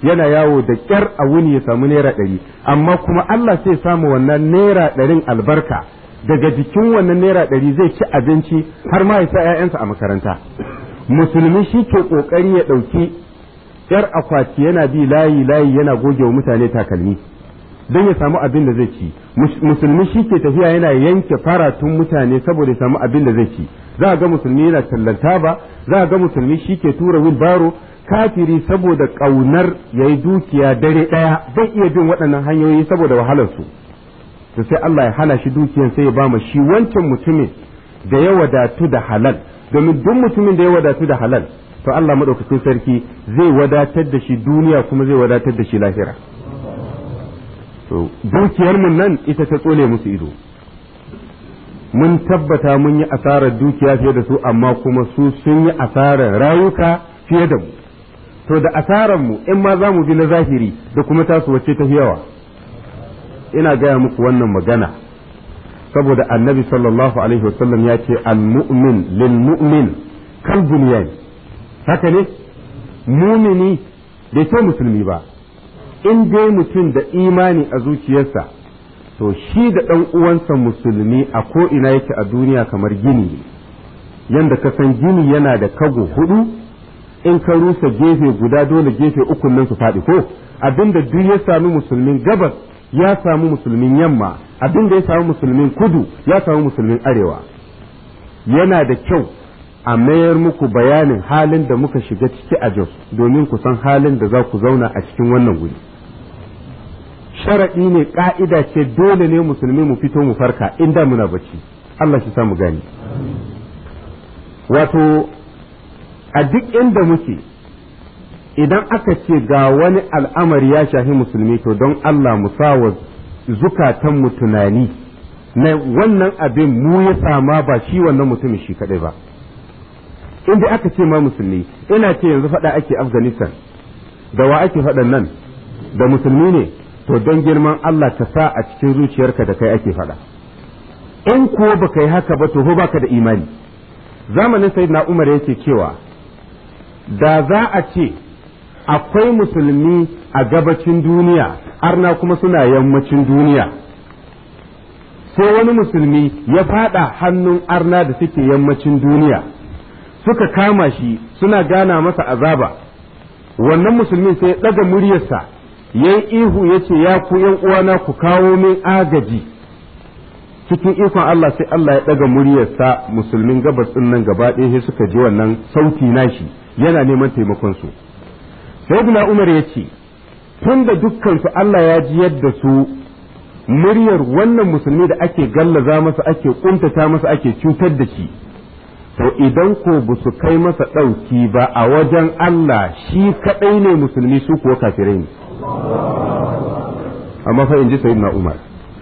yana yawo da ƙyar a wuni ya samu naira ɗari amma kuma Allah sai samu wannan naira ɗarin albarka daga jikin wannan naira ɗari zai ci abinci har ma ya sa 'ya'yansa a makaranta musulmi shi ke ƙoƙari ya ɗauki ‘yar akwati yana bi layi layi yana goge wa mutane takalmi don ya samu abin da zai ci musulmi shi ke tafiya yana yanke faratun mutane saboda ya samu abin da zai ci za a ga musulmi yana tallanta ba za a ga musulmi shi ke tura wilbaro kafiri saboda ƙaunar ya yi dukiya dare ɗaya zai iya bin waɗannan hanyoyi saboda wahalarsu to sai Allah ya hana shi dukiyan sai ya ba ma shi wancan mutumin da ya wadatu da halal domin duk mutumin da ya wadatu da halal to Allah madaukakin sarki zai wadatar da shi duniya kuma zai wadatar da shi lahira to dukiyar mun nan ita ta tsole musu ido mun tabbata mun yi asarar dukiya fiye da su amma kuma su sun yi asarar rayuka fiye da mu to da asarar mu in ma za mu bi na zahiri da kuma tasu wacce ta fi yawa ina gaya muku wannan magana saboda annabi sallallahu alaihi wasallam ya ce al-mu'min lil mu'min kal bunyan haka ne mumini bai ce musulmi ba in dai mutum da imani a zuciyarsa to shi da ɗan uwansa musulmi a ko ina yake a duniya kamar gini ne yanda ka san gini yana da kago hudu in ka rusa gefe guda dole gefe uku nan su faɗi ko abinda duk ya sami musulmin gabas ya samu musulmin yamma abinda ya samu musulmin kudu ya samu musulmin arewa yana da kyau a mayar muku bayanin halin da muka shiga ciki a Jos domin ku san halin da za ku zauna a cikin wannan wuri. Sharaɗi ne ƙa'ida ce dole ne musulmi mu fito mu farka inda muna bacci. Allah shi samu gani. Wato, a duk inda muke, idan aka ce ga wani al'amari ya shafi musulmi to don Allah mu sawa zukatanmu tunani na wannan abin mu ya sama ba shi wannan mutumin shi kaɗai ba. in dai aka ce ma musulmi ina ce yanzu faɗa ake afghanistan da wa ake faɗan nan da musulmi ne to don girman Allah ka sa a cikin zuciyarka da kai ake faɗa in kuwa baka yi haka ba to ko baka da imani zamanin sayyidina umar yake cewa da za a ce akwai musulmi a gabacin duniya arna kuma suna yammacin duniya sai wani musulmi ya faɗa hannun arna da suke yammacin duniya suka kama shi suna gana masa azaba wannan musulmin sai ya ɗaga muryarsa ya yi ihu ya ce ya ku yan uwana ku kawo min agaji cikin ikon Allah sai Allah ya ɗaga muryarsa musulmin gabas ɗin nan gaba ɗaya sai suka ji wannan sauti nashi yana neman taimakon su sayyidina Umar ya ce tun da dukkansu Allah ya ji yadda su muryar wannan musulmi da ake gallaza masa ake kuntata masa ake cutar da shi to idan ko ba su kai masa ɗauki ba a wajen Allah shi kaɗai ne musulmi su kuwa kafirai ne amma fa in ji sayyidina Umar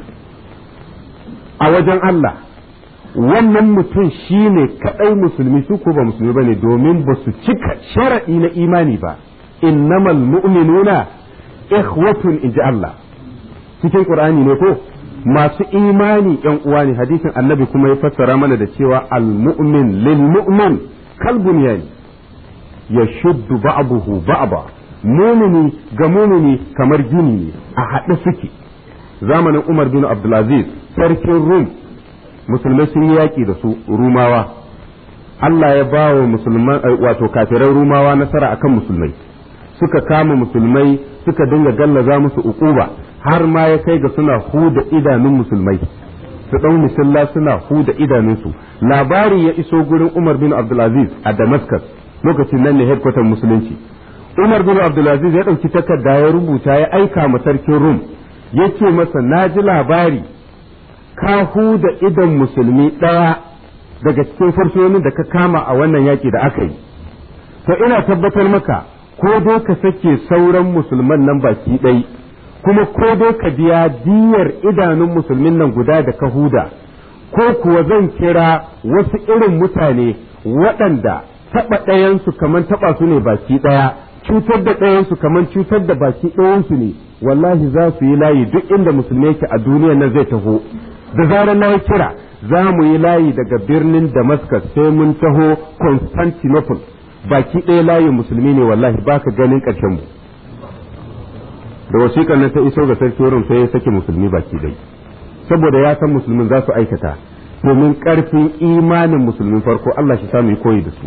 a wajen Allah wannan mutum shi ne kaɗai musulmi su ko ba musulmi ba ne domin ba su cika sharaɗi na imani ba innamal mu'minuna ikhwatun in ji Allah cikin Qur'ani ne ko masu imani yan uwa ne hadisin annabi kuma ya fassara mana da cewa al-mu'min lil mu'min kal bunyan yashuddu ba'dahu ba'da mumini ga mumini kamar gini ne a haɗe suke zamanin Umar bin Abdulaziz sarkin Rum musulmai sun yi yaƙi da su Rumawa Allah ya ba wa musulman wato kafiran Rumawa nasara akan musulmai suka kama musulmai suka dinga gallaza musu uquba har ma ya kai ga suna huda idanun musulmai su ɗau misalla suna huda idanunsu labari ya iso gurin Umar bin Abdulaziz a Damascus lokacin nan ne headquarter musulunci Umar bin Abdulaziz ya ɗauki takarda ya rubuta ya aika ma sarkin Rum ya ce masa na ji labari ka huda idan musulmi ɗaya daga cikin fursunonin da ka kama a wannan yaƙi da aka yi to ina tabbatar maka ko dai ka sake sauran musulman nan baki ɗai kuma ko dai ka biya diyar idanun musulmin nan guda da ka huda ko kuwa zan kira wasu irin mutane waɗanda taɓa ɗayansu kamar taɓa su ne baki ɗaya cutar da ɗayansu kamar cutar da baki ɗayansu ne wallahi za su yi layi duk inda musulmi yake a duniyar nan zai taho da zarar na kira za mu yi layi daga birnin damascus sai mun taho constantinople baki ɗaya layin musulmi ne wallahi baka ganin ƙarshen mu da wasiƙar nan ta iso ga sarki wurin sai ya sake musulmi baki dai saboda ya san musulmin za su aikata domin ƙarfin imanin musulmin farko Allah shi samu koyi da su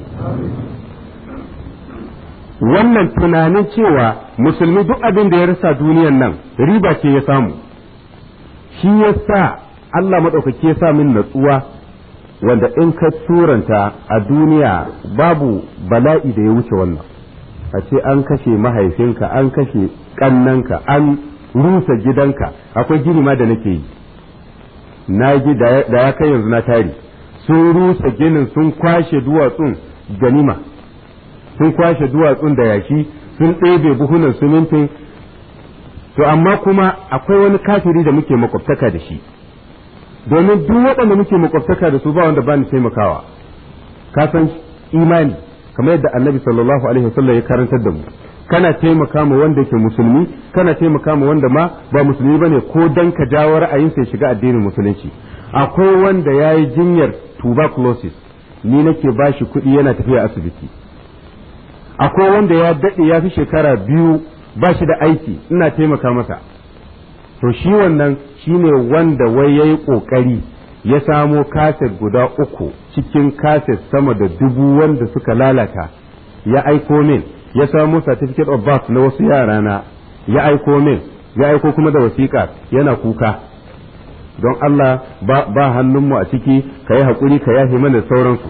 wannan tunanin cewa musulmi duk abin da ya rasa duniyan nan riba ce ya samu shi ya sa Allah maɗaukaki ya sa min natsuwa wanda in ka turanta a duniya babu bala'i da ya wuce wannan a ce an kashe mahaifinka an kashe ƙannanka an rusa gidanka akwai gini ma da nake yi na ji da ya kai yanzu na tari sun rusa ginin sun kwashe duwatsun ganima sun kwashe duwatsun da yashi sun ɗebe buhunan simintin to amma kuma akwai wani kafiri da muke makwabtaka da shi domin duk waɗanda muke makwabtaka da su ba wanda ba ni taimakawa ka san imani kamar yadda annabi sallallahu alaihi wasallam ya karantar da mu kana taimaka ma wanda ke musulmi kana taimaka ma wanda ma ba musulmi bane ko dan ka jawo ra'ayinsa ya shiga addinin musulunci akwai wanda ya yi jinyar tuberculosis ni nake ba shi kuɗi yana tafiya asibiti akwai wanda ya daɗe ya fi shekara biyu ba shi da aiki ina taimaka masa to shi wannan shine wanda wai ya yi ƙoƙari ya samo kaset guda uku cikin kaset sama da dubu wanda suka lalata ya aiko min ya samo certificate of birth na wasu yara na ya aiko min ya aiko kuma da wasiƙa yana kuka don Allah ba, ba hannunmu a ciki ka yi haƙuri ka yafe mana sauransu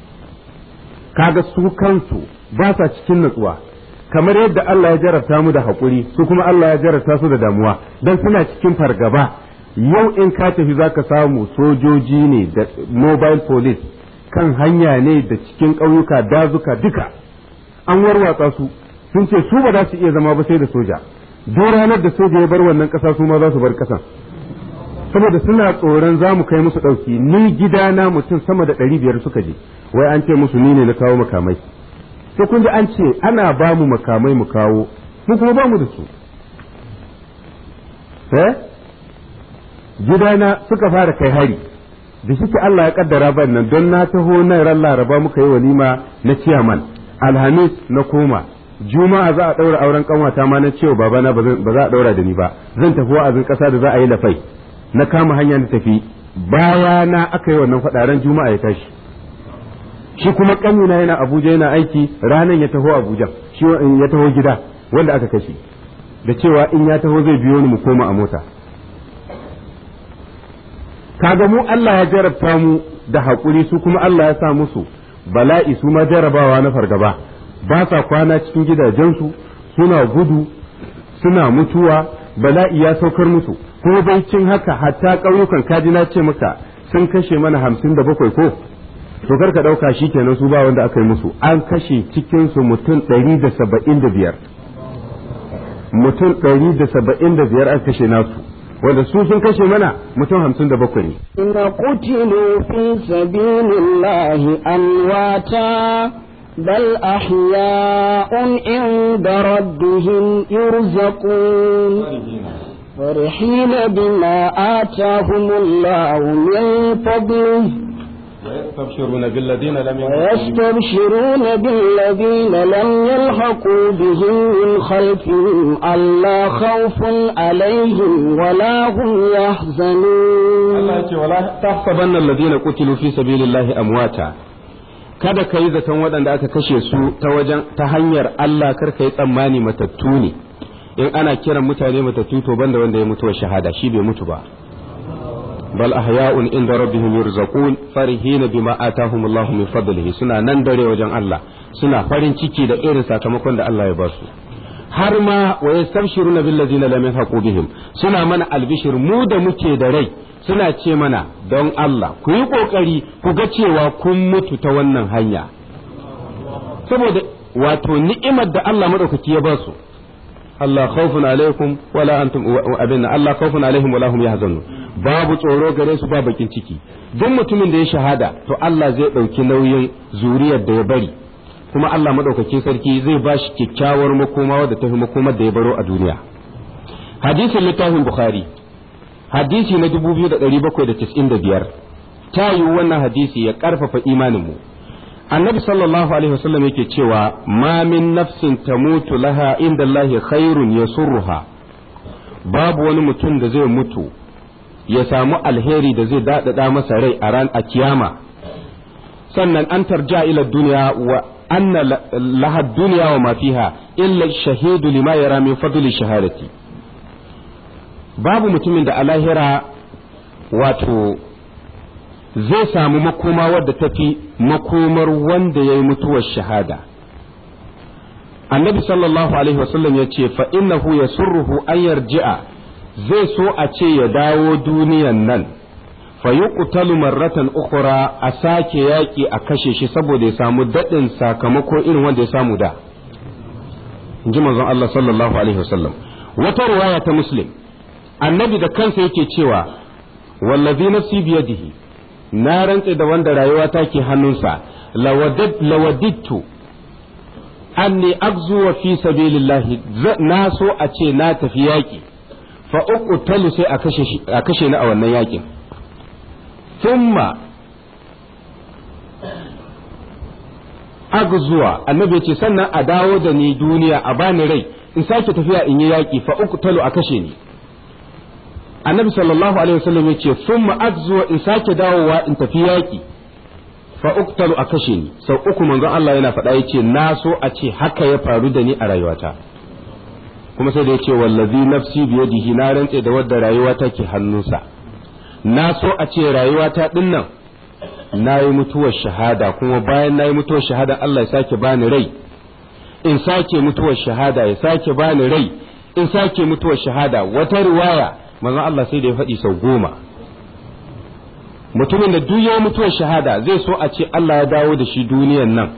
kaga su kansu ba sa cikin natsuwa kamar yadda Allah ya jarabta mu da haƙuri su kuma Allah ya jarabta su da damuwa don suna cikin fargaba yau in ka tafi za ka samu sojoji ne da mobile police kan hanya ne da cikin ƙauyuka dazuka duka an warwatsa su sun ce su ba za su iya zama ba sai da soja duk ranar da soja ya bar wannan ƙasa su ma za su bar ƙasan saboda suna tsoron za mu kai musu ɗauki ni gidana mutum sama da ɗari biyar suka je wai an ce musu ni ne na kawo makamai sai kun ji an ce ana ba mu makamai mu kawo mu kuma ba mu da su eh gidana suka fara kai hari da shi Allah ya kaddara ban nan don na taho nan ran laraba muka yi walima na ciyaman alhamis na koma juma'a za a ɗaura auren kanwata ma na cewa babana ba za a ɗaura da ni ba zan tafi wa'azin ƙasa da za a yi lafai na kama hanya na tafi baya na aka yi wannan faɗaran juma'a ya tashi shi kuma ƙanina yana abuja yana aiki ranan ya taho abuja shi ya taho gida wanda aka kashe da cewa in ya taho zai biyo ni mu koma a mota kaga mu Allah ya jarabta mu da haƙuri su kuma Allah ya sa musu bala'i su ma jarabawa na fargaba ba sa kwana cikin gidajensu suna gudu suna mutuwa bala'i ya saukar musu ko bai cin haka hatta ƙauyukan kaji na ce maka sun kashe mana hamsin da bakwai ko to kar ka ɗauka shi kenan su ba wanda aka yi musu an kashe cikinsu mutum ɗari da saba'in da biyar mutum ɗari da saba'in da biyar an kashe nasu wanda su sun kashe mana mutum hamsin da bakwai ne. Ina kutilu fi sabilillahi amwata bal ahya'un inda rabbihim yurzaqun فرحين بما آتاهم الله من فضله ويستبشرون بالذين لم ويستبشرون بالذين لم يلحقوا بهم من خلفهم ألا خوف عليهم ولا هم يحزنون الله ولا تحسبن الذين قتلوا في سبيل الله أمواتا kada ka yi zaton waɗanda aka kashe su ta wajen ta hanyar Allah kar ka yi tsammani matattu ne in ana kiran mutane matattu to banda wanda ya mutu wa shahada shi bai mutu ba bal ahya'un inda rabbihim yurzaqun farihina bima atahum Allah min fadlihi suna nan dare wajen Allah suna farin ciki da irin sakamakon da Allah ya ba su har ma wa yastabshiruna bil ladina lam yahqu bihim suna mana albishir mu da muke da rai suna ce mana don Allah ku yi kokari ku ga cewa kun mutu ta wannan hanya saboda wato ni'imar da Allah madaukaki ya ba su Allah khawfun alaikum wala antum abin Allah khawfun alaihim wala hum yahzanun babu tsoro gare su ba bakin ciki duk mutumin da ya shahada to Allah zai dauki nauyin zuriyar da ya bari kuma Allah madaukakin sarki zai ba shi kyakkyawar makoma wadda ta fi makomar da ya baro a duniya hadisin littafin bukhari hadisi na 2795 ta yi wannan hadisi ya karfafa imanin mu annabi sallallahu alaihi wasallam yake cewa ma min nafsin tamutu laha inda Allah khairun yasurruha babu wani mutum da zai mutu ya samu alheri da zai daɗaɗa masa rai a ran a kiyama sannan an tarja ila duniya wa anna laha duniya wa ma fiha illa shahidu lima yara min fadli shahadati babu mutumin da a lahira wato zai samu makoma wadda tafi makomar wanda ya yi mutuwar shahada annabi sallallahu alaihi wasallam ya ce fa innahu yasurruhu an yarji'a zai so a ce ya dawo duniyan nan fa yuqtalu marratan ukhra a sake yaki a kashe shi saboda ya samu dadin sakamako irin wanda ya samu da inji manzon Allah sallallahu alaihi wasallam wata riwaya ta muslim annabi da kansa yake cewa wallazi nafsi biyadihi na rantse da wanda rayuwa ta ke hannunsa lawadittu anni agzuwa fi sabilillahi na so a ce na tafi yaƙi fa uqtalu sai a kashe ni a wannan yaƙin thumma agzuwa annabi ya ce sannan a dawo da ni duniya a bani rai in sake tafiya in yi yaƙi fa uqtalu a kashe ni annabi sallallahu alaihi wasallam ya ce thumma agzuwa in sake dawowa in tafi yaƙi fa uktalu a kashe ni sau uku manzon Allah yana faɗa yace na so a ce haka ya faru da ni a rayuwata kuma sai da yace wallazi nafsi biyadihi na rantse da wadda rayuwata ke hannunsa na so a ce rayuwata din nan na yi mutuwar shahada kuma bayan na yi mutuwar shahada Allah ya sake bani rai in sake mutuwar shahada ya sake bani rai in sake mutuwar shahada wata riwaya manzon Allah sai da ya faɗi sau goma mutumin da duk ya mutuwar shahada zai so a ce Allah ya dawo da shi duniyan nan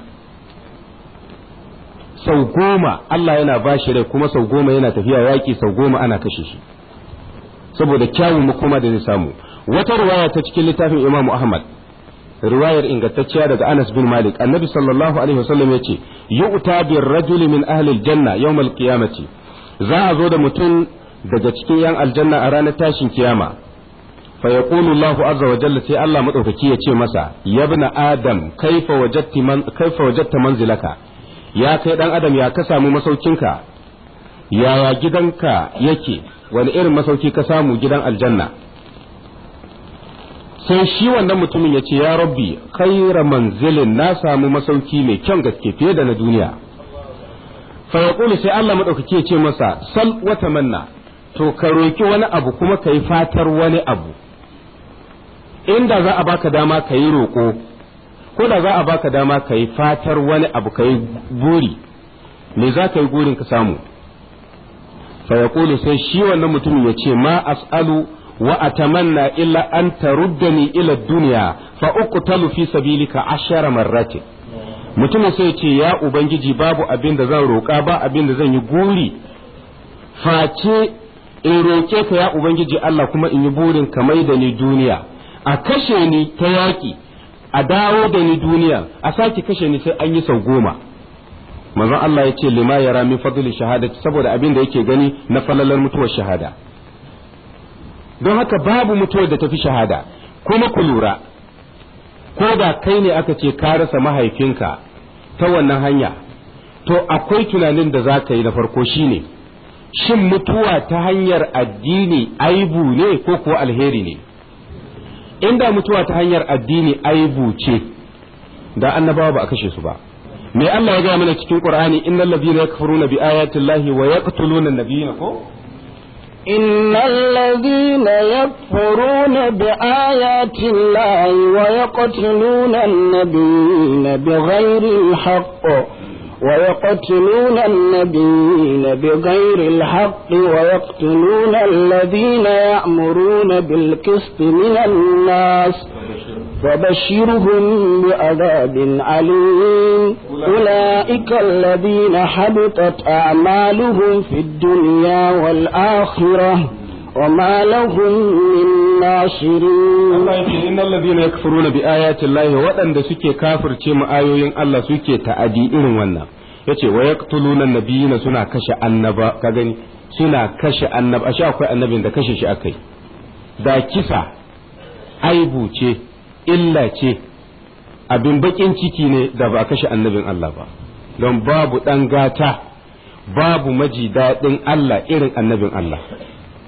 sau goma Allah yana ba shi rai kuma sau goma yana tafiya yaƙi sau goma ana kashe shi saboda kyawun makoma da zai samu wata riwaya ta cikin littafin Imam Ahmad riwayar ingantacciya daga Anas bin Malik annabi sallallahu alaihi wasallam yace yu'ta bir rajuli min ahli aljanna yawm alqiyamati za a zo da mutum daga cikin yan aljanna a ranar tashin kiyama فيقول الله عز وجل سي الله مدوكي يce masa ya ibn adam kaifa wajadti man kaifa wajadta manzilaka ya kai dan adam ya ka samu masaukinka yaya gidanka yake wani irin masauki ka samu gidan aljanna sai shi wannan mutumin ya ce ya rabbi khaira manzilin na samu masauki mai kyan gaske fiye da na duniya fa yaqulu sai Allah madaukaki ya ce masa sal wa tamanna to ka roki wani abu kuma ka yi fatar wani abu inda za a baka dama ka yi roƙo ko da za a baka dama ka yi fatar wani abu ka yi buri me za ka yi gurin ka samu fa yaqulu sai shi wannan mutumin ya ce ma as'alu wa atamanna illa an taruddani ila dunya fa uqtalu fi sabilika ashara marratin mutumin sai ce ya ubangiji babu abin da zan roƙa ba abin da zan yi guri face in roƙe ka ya ubangiji Allah kuma in yi burin ka mai da ni duniya a kashe ni ta yaƙi a dawo da ni duniya a sake kashe ni sai an yi sau goma manzon Allah ya ce lima yara min fadli shahadati saboda abin da yake gani na falalar mutuwar shahada don haka babu mutuwar da tafi shahada kuma ku lura ko da kai ne aka ce ka rasa mahaifinka ta wannan hanya to akwai tunanin da za ka yi na farko shine shin mutuwa ta hanyar addini aibu ne ko kuwa alheri ne inda mutuwa ta hanyar addini aibu ce da annabawa ba a kashe su ba me Allah ya gaya mana cikin Qur'ani innal ladina yakfuruna bi ayati llahi wa yaqtuluna an-nabiyina ko إن الذين يكفرون بآيات الله ويقتلون النبيين بغير الحق ويقتلون النبيين بغير الحق ويقتلون الذين يأمرون بالقسط من الناس فبشرهم بعذاب عليم أولئك الذين حبطت أعمالهم في الدنيا والآخرة وما لهم من ناصرين Allah ya ce innal ladina yakfuruna bi ayati llahi waɗanda suke kafirce mu ayoyin Allah suke ta'adi irin wannan yace wa yaqtuluna nabiyina suna kashe annaba ka gani suna kashe annaba ashe akwai annabin da kashe shi akai da kisa aibu ce illa ce abin bakin ciki ne da ba kashe annabin Allah ba don babu ɗan gata babu maji daɗin Allah irin annabin Allah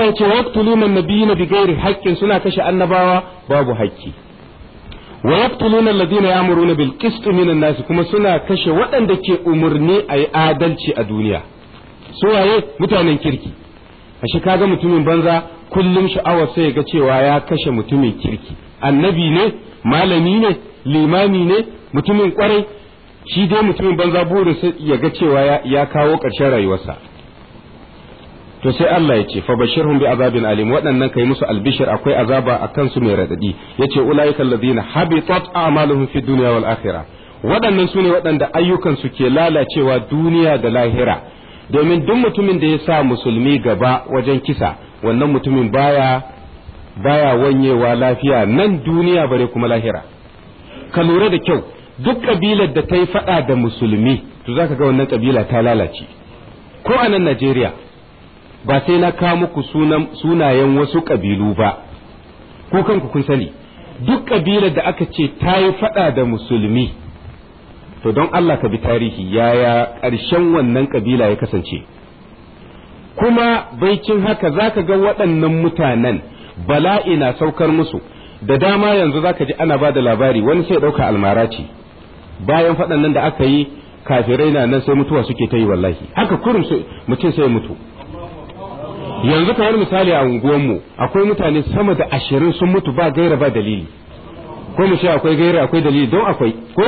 Allah ya ce waqtuluna nabiyina bighairi haqqin suna kashe annabawa babu haƙƙi wa yaqtuluna alladhina ya'muruna bil qist minan nas kuma suna kashe waɗanda ke umurni a yi adalci a duniya su waye mutanen kirki ashe kaga mutumin banza kullum sha'awar sai ga cewa ya kashe mutumin kirki annabi ne malami ne limami ne mutumin kwarai shi dai mutumin banza burin ya ga cewa ya kawo ƙarshen rayuwarsa to sai Allah ya ce fa bashirhum bi azabin alim waɗannan kai musu albishir akwai azaba a kansu mai radadi yace ulaika alladhina habitat a'maluhum fi dunya wal akhirah waɗannan sune waɗanda ayyukan su ke lalacewa duniya da lahira domin duk mutumin da ya sa musulmi gaba wajen kisa wannan mutumin baya baya wanyewa lafiya nan duniya bare kuma lahira ka lura da kyau duk kabilar da ta yi faɗa da musulmi to zaka ga wannan kabila ta lalace ko a nan Najeriya ba sai na kawo muku sunayen wasu ƙabilu ba ko kanku kun sani duk ƙabilar da aka ce ta yi faɗa da musulmi to don Allah ka bi tarihi yaya ƙarshen wannan ƙabila ya kasance kuma baicin haka za ka ga waɗannan mutanen bala'i na saukar musu da dama yanzu za ka ji ana ba da labari wani sai ɗauka almara ce bayan faɗan nan da aka yi kafirai na nan sai mutuwa suke ta yi wallahi haka kurum mutum sai mutu yanzu kamar misali a unguwanmu akwai mutane sama da ashirin sun mutu ba gaira ba dalili ko mu ce akwai gaira akwai dalili don akwai ko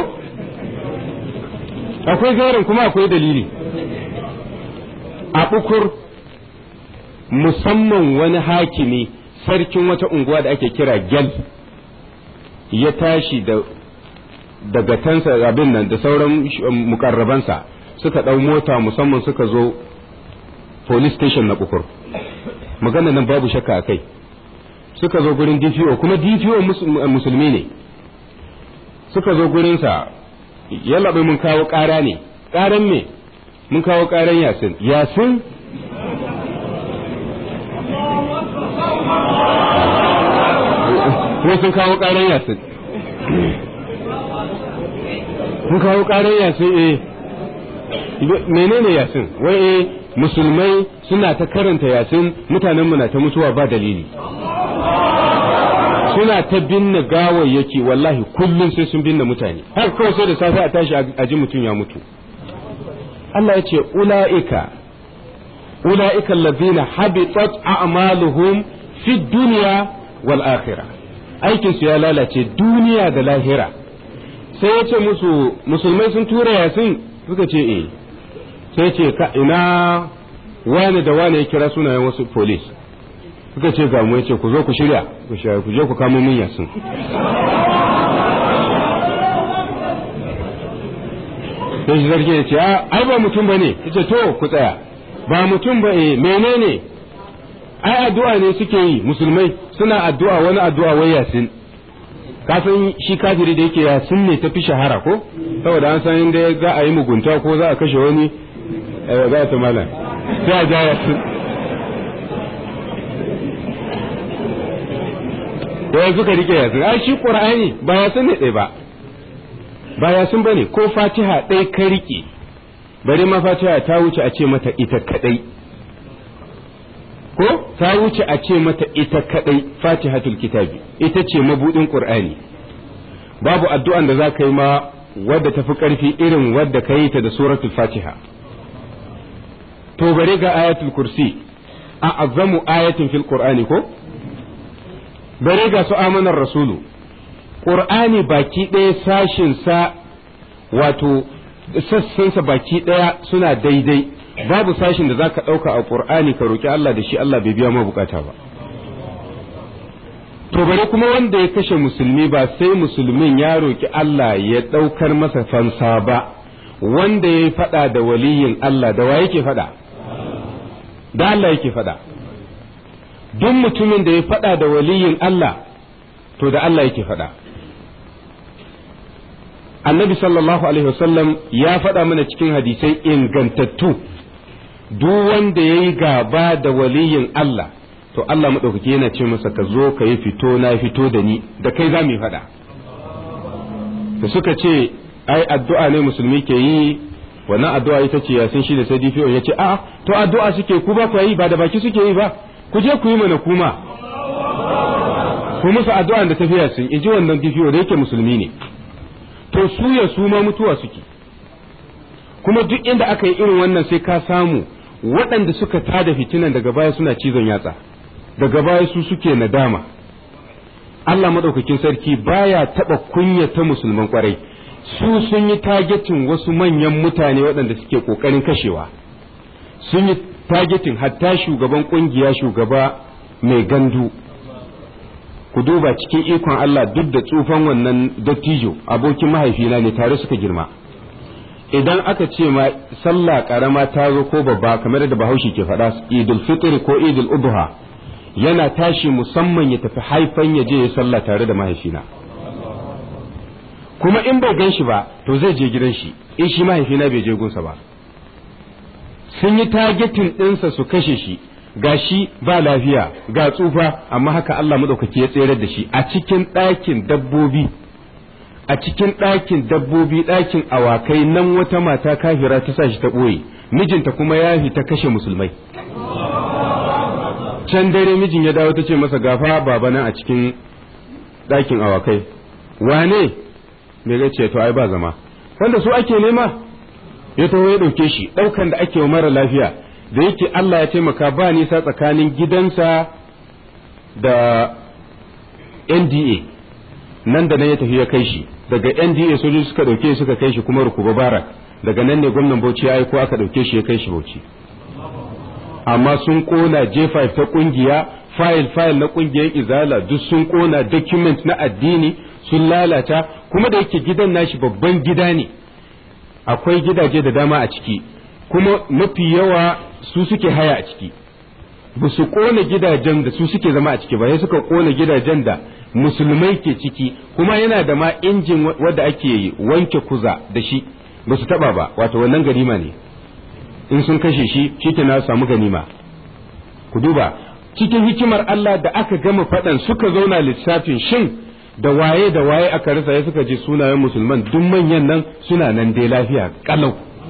akwai gairan kuma akwai dalili a bukur musamman wani hakimi sarkin wata unguwa da ake kira gyal ya tashi da daga tansa abin nan da sauran mukarrabansa suka ɗau mota musamman suka zo police station na bukur magana nan babu shakka a kai suka zo gurin DPO kuma DPO musulmi ne suka zo gurinsa ya labai mun kawo ƙara ne ƙaran me mun kawo ƙaran yasin yasin ko sun kawo ƙaran yasin mun kawo ƙaran yasin eh menene yasin wai eh musulmai suna ta karanta yasin mutanenmu na ta mutuwa ba dalili suna ta binne gawayyaki wallahi kullum sai sun binne mutane har kawai sai da safe a tashi a ji mutum ya mutu Allah ya ce ula'ika ula'ika allazina habitat a'maluhum fi dunya wal akhirah aikin su ya lalace duniya da lahira sai ya ce musu musulmai sun tura yasin suka ce eh sai ce ka ina wani da wani ya kira sunayen wasu polis suka ce ga mu ya ce ku zo ku shirya ku shirya ku je ku kamo min yasin sai shi zargi ya ce ai ba mutum ba ne ya ce to ku tsaya ba mutum ba eh menene ai addu'a ne suke yi musulmai suna addu'a wani addu'a wai yasin kafin shi kafiri da yake yasin ne ta fi shahara ko saboda an san inda za a yi mugunta ko za a kashe wani za ta mala sai a ja yasin da suka rike yasin ai shi qur'ani ba yasin ne ɗaya ba ba yasin bane ko fatiha ɗaya ka rike bari ma fatiha ta wuce a ce mata ita kadai ko ta wuce a ce mata ita kadai fatihatul kitabi ita ce mabudin qur'ani babu addu'an da za ka yi ma wadda tafi karfi irin wadda ka yi ta da suratul fatiha to bare ga ayatul kursi a azamu ayatin fil qur'ani ko bare ga su amanar rasulu qur'ani baki ɗaya sashin sa wato sassansa baki ɗaya suna daidai babu sashin da za ka ɗauka a ƙur'ani ka roƙi Allah da shi Allah bai biya ma bukata ba to bare kuma wanda ya kashe musulmi ba sai musulmin ya roƙi Allah ya ɗaukar masa fansa ba wanda ya faɗa da waliyin Allah da wa yake faɗa da Allah yake faɗa duk mutumin da ya faɗa da waliyin Allah to da Allah yake faɗa annabi sallallahu alaihi wasallam ya faɗa mana cikin hadisai ingantattu duk wanda ya yi gaba da waliyin Allah to Allah maɗaukaki yana ce masa ka zo ka yi fito na fito da ni da kai za mu yi faɗa da suka ce ai addu'a ne musulmi ke yi wannan addu'a ita ce yasin shi da sai DPO ya ce a to addu'a suke ku ba ku yi ba da baki suke yi ba ku je ku yi mana kuma ku musu addu'a da tafiya sun in ji wannan difiyo da yake musulmi ne to su ya su ma mutuwa suke kuma duk inda aka yi irin wannan sai ka samu waɗanda suka tada fitinan daga baya suna cizon yatsa daga baya su suke nadama Allah maɗaukakin sarki baya taɓa kunyata musulman kwarai su sun yi tagetin wasu manyan mutane waɗanda suke ƙoƙarin kashewa sun yi tagetin hatta shugaban ƙungiya shugaba mai gandu ku duba cikin ikon Allah duk da tsufan wannan dattijo abokin mahaifina ne tare suka girma idan aka ce ma sallah karama ta zo ko babba kamar da bahaushe ke faɗa idul fitr ko idul ubha yana tashi musamman ya tafi haifan ya je ya sallah tare da mahaifina kuma in bai gan shi ba to zai je gidan shi in shi mahaifina bai je gunsa ba sun yi targetin ɗinsa su kashe shi ga shi ba lafiya ga tsufa amma haka Allah maɗaukaki ya tsere da shi a cikin ɗakin dabbobi a cikin ɗakin dabbobi ɗakin awakai nan wata mata kafira ta sa shi ta ɓoye mijinta kuma ya ta kashe musulmai can dare mijin ya dawo ta ce masa gafa baba nan a cikin ɗakin awakai wane me ga ce to ai ba zama wanda su ake nema ya taho ya ɗauke shi ɗaukan da ake wa mara lafiya da yake Allah ya taimaka ba nisa tsakanin gidansa da NDA nan da nan ya tafi ya kai shi daga NDA sojoji suka ɗauke suka kai shi kuma rukuba barak daga nan ne gwamnan Bauchi ya aiko aka ɗauke shi ya kai shi Bauchi amma sun kona J5 ta kungiya file file na kungiyar izala duk sun kona document na addini sun lalata kuma da yake gidan nashi babban gida ne akwai gidaje da dama a ciki kuma mafi yawa su suke haya a ciki ba su kona gidajen da su suke zama a ciki ba sai suka kona gidajen da musulmai ke ciki kuma yana da ma injin wadda ake wanke kuza da shi ba su taba ba wato wannan ganima ne in sun kashe shi shi na samu ganima ku duba cikin hikimar Allah da aka gama faɗan suka zauna lissafin shin da waye da waye aka rasa ya suka ji sunayen musulman duk manyan nan suna nan dai lafiya kalau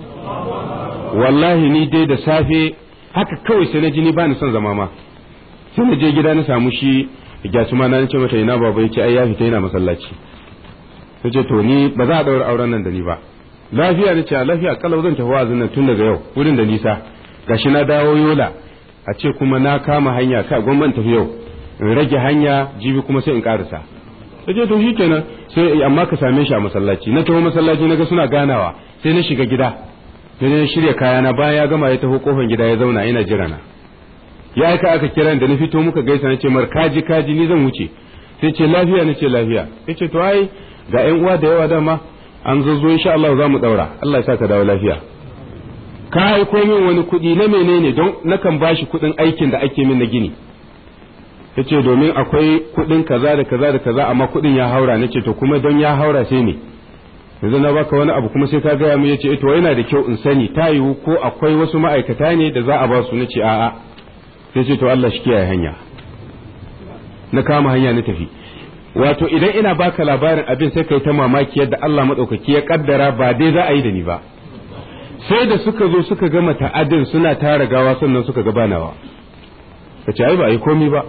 wallahi ni dai da safe haka kawai sai na ji ni ba ni son zama ma sai na je gida na samu shi gyasu ma na ce mata ina baba yace ai ya fita yana masallaci ta ce to ni ba za a daura auren nan da ni ba lafiya ne ce lafiya kalau zan tafi wa'azin nan tun daga yau wurin da nisa gashi na dawo yola a ce kuma na kama hanya ka gwamnan tafi yau in rage hanya jibi kuma sai in karasa ta ce to shikenan sai amma ka same shi a masallaci na taho masallaci naga suna ganawa sai na shiga gida sai na shirya kayana bayan ya gama ya taho kofar gida ya zauna yana jira na ya aika aka kira da na fito muka gaisa na ce mar kaji kaji ni zan wuce sai ce lafiya na ce lafiya sai ce to ai ga yan uwa da yawa dama an zo zo insha Allah za mu daura Allah ya sa ka dawo lafiya ka aiko min wani kuɗi na menene don nakan bashi kuɗin aikin da ake min na gini yace domin akwai kuɗin kaza da kaza da kaza amma kuɗin ya haura nace to kuma don ya haura sai ne yanzu na baka wani abu kuma sai ka gaya mu yace to yana da kyau in sani ta yiwu ko akwai wasu ma'aikata ne da za a ba su nace a'a sai ce to Allah shi kiyaye hanya na kama hanya na tafi wato idan ina baka labarin abin sai kai ta mamaki yadda Allah madaukaki ya kaddara ba dai za a yi da ni ba sai da suka zo suka gama ta'adin suna tara gawa sannan suka ga banawa ka ce ai ba a yi komai ba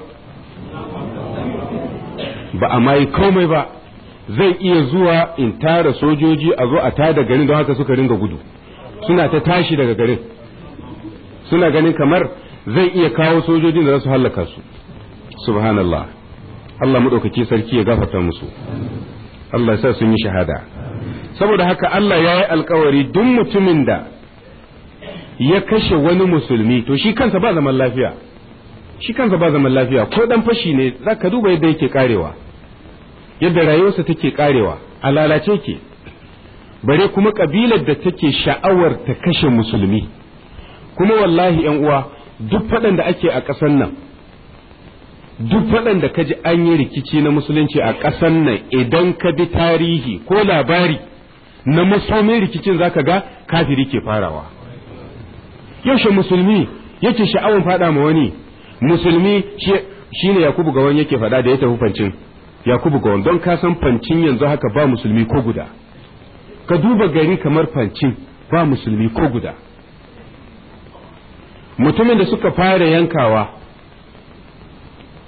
ba a ma yi komai ba zai iya zuwa in tara sojoji a zo a tada garin don haka suka ringa gudu suna ta tashi daga garin suna ganin kamar zai iya kawo sojojin da za su hallaka su subhanallah Allah maɗaukaki sarki ya gafarta musu Allah ya sa sun yi shahada saboda haka Allah ya yi alkawari duk mutumin da ya kashe wani musulmi to shi kansa ba zaman lafiya shi kansa ba zaman lafiya ko dan fashi ne za ka duba yadda yake karewa yadda rayuwarsa take karewa a lalace ke bare kuma kabilar da take sha'awar ta kashe musulmi kuma wallahi yan uwa duk faɗan da ake a ƙasar nan duk faɗan da kaji an yi rikici na musulunci a ƙasar nan idan ka bi tarihi ko labari na musulmin rikicin zaka ga kafiri ke farawa yaushe musulmi yake sha'awar faɗa ma wani musulmi shine yakubu gawan yake faɗa da ya tafi fancin yakubu gawan don ka san fancin yanzu haka ba musulmi ko guda ka duba gari kamar fancin ba musulmi ko guda mutumin da suka fara yankawa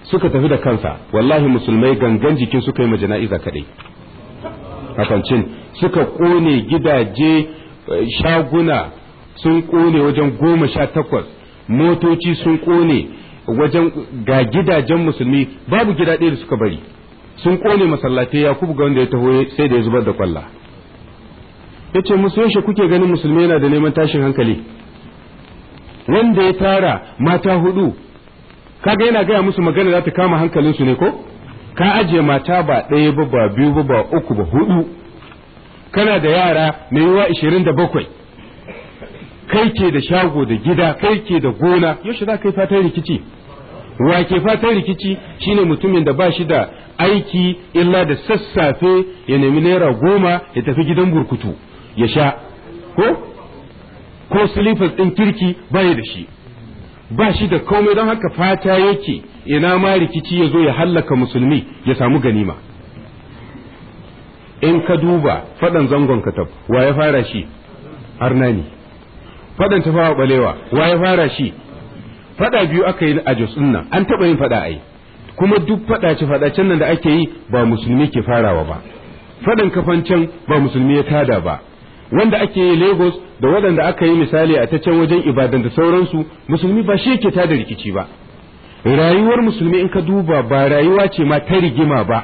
suka tafi da kansa wallahi musulmai gangan jikin suka yi ma jana'iza kadai hafancin suka kone gidaje shaguna sun kone wajen goma sha takwas motoci sun kone wajen ga gidajen musulmi babu gida ɗaya da suka bari sun kone masallatai yakubu ga wanda ya taho sai da ya zubar da kwalla ya ce musu yaushe kuke ganin musulmi yana da neman tashin hankali wanda ya tara mata hudu kaga yana gaya musu magana za ta kama hankalinsu ne ko ka ajiye mata ba ɗaya ba ba biyu ba ba uku ba hudu kana da yara mai yiwa ishirin da bakwai kai ke da shago da gida kai ke da gona yaushe za ka yi fatan rikici wa ke fatan rikici shine mutumin da ba shi da aiki illa da sassafe ya nemi naira goma ya tafi gidan burkutu ya sha ko ko silifas ɗin kirki baya da shi ba shi da komai don haka fata yake ina ma rikici ya zo ya hallaka musulmi ya samu ganima in ka duba faɗan zangon katab wa ya fara shi arnani faɗan tafawa balewa wa ya fara shi faɗa biyu aka yi a jos nan an taɓa yin faɗa ai kuma duk faɗace faɗacen nan da ake yi ba musulmi ke farawa ba faɗan kafancan ba musulmi ya tada ba wanda ake yi lagos da waɗanda aka yi misali a ta can wajen ibadan da sauransu musulmi ba shi yake tada rikici ba rayuwar musulmi in ka duba ba rayuwa ce ma ta rigima ba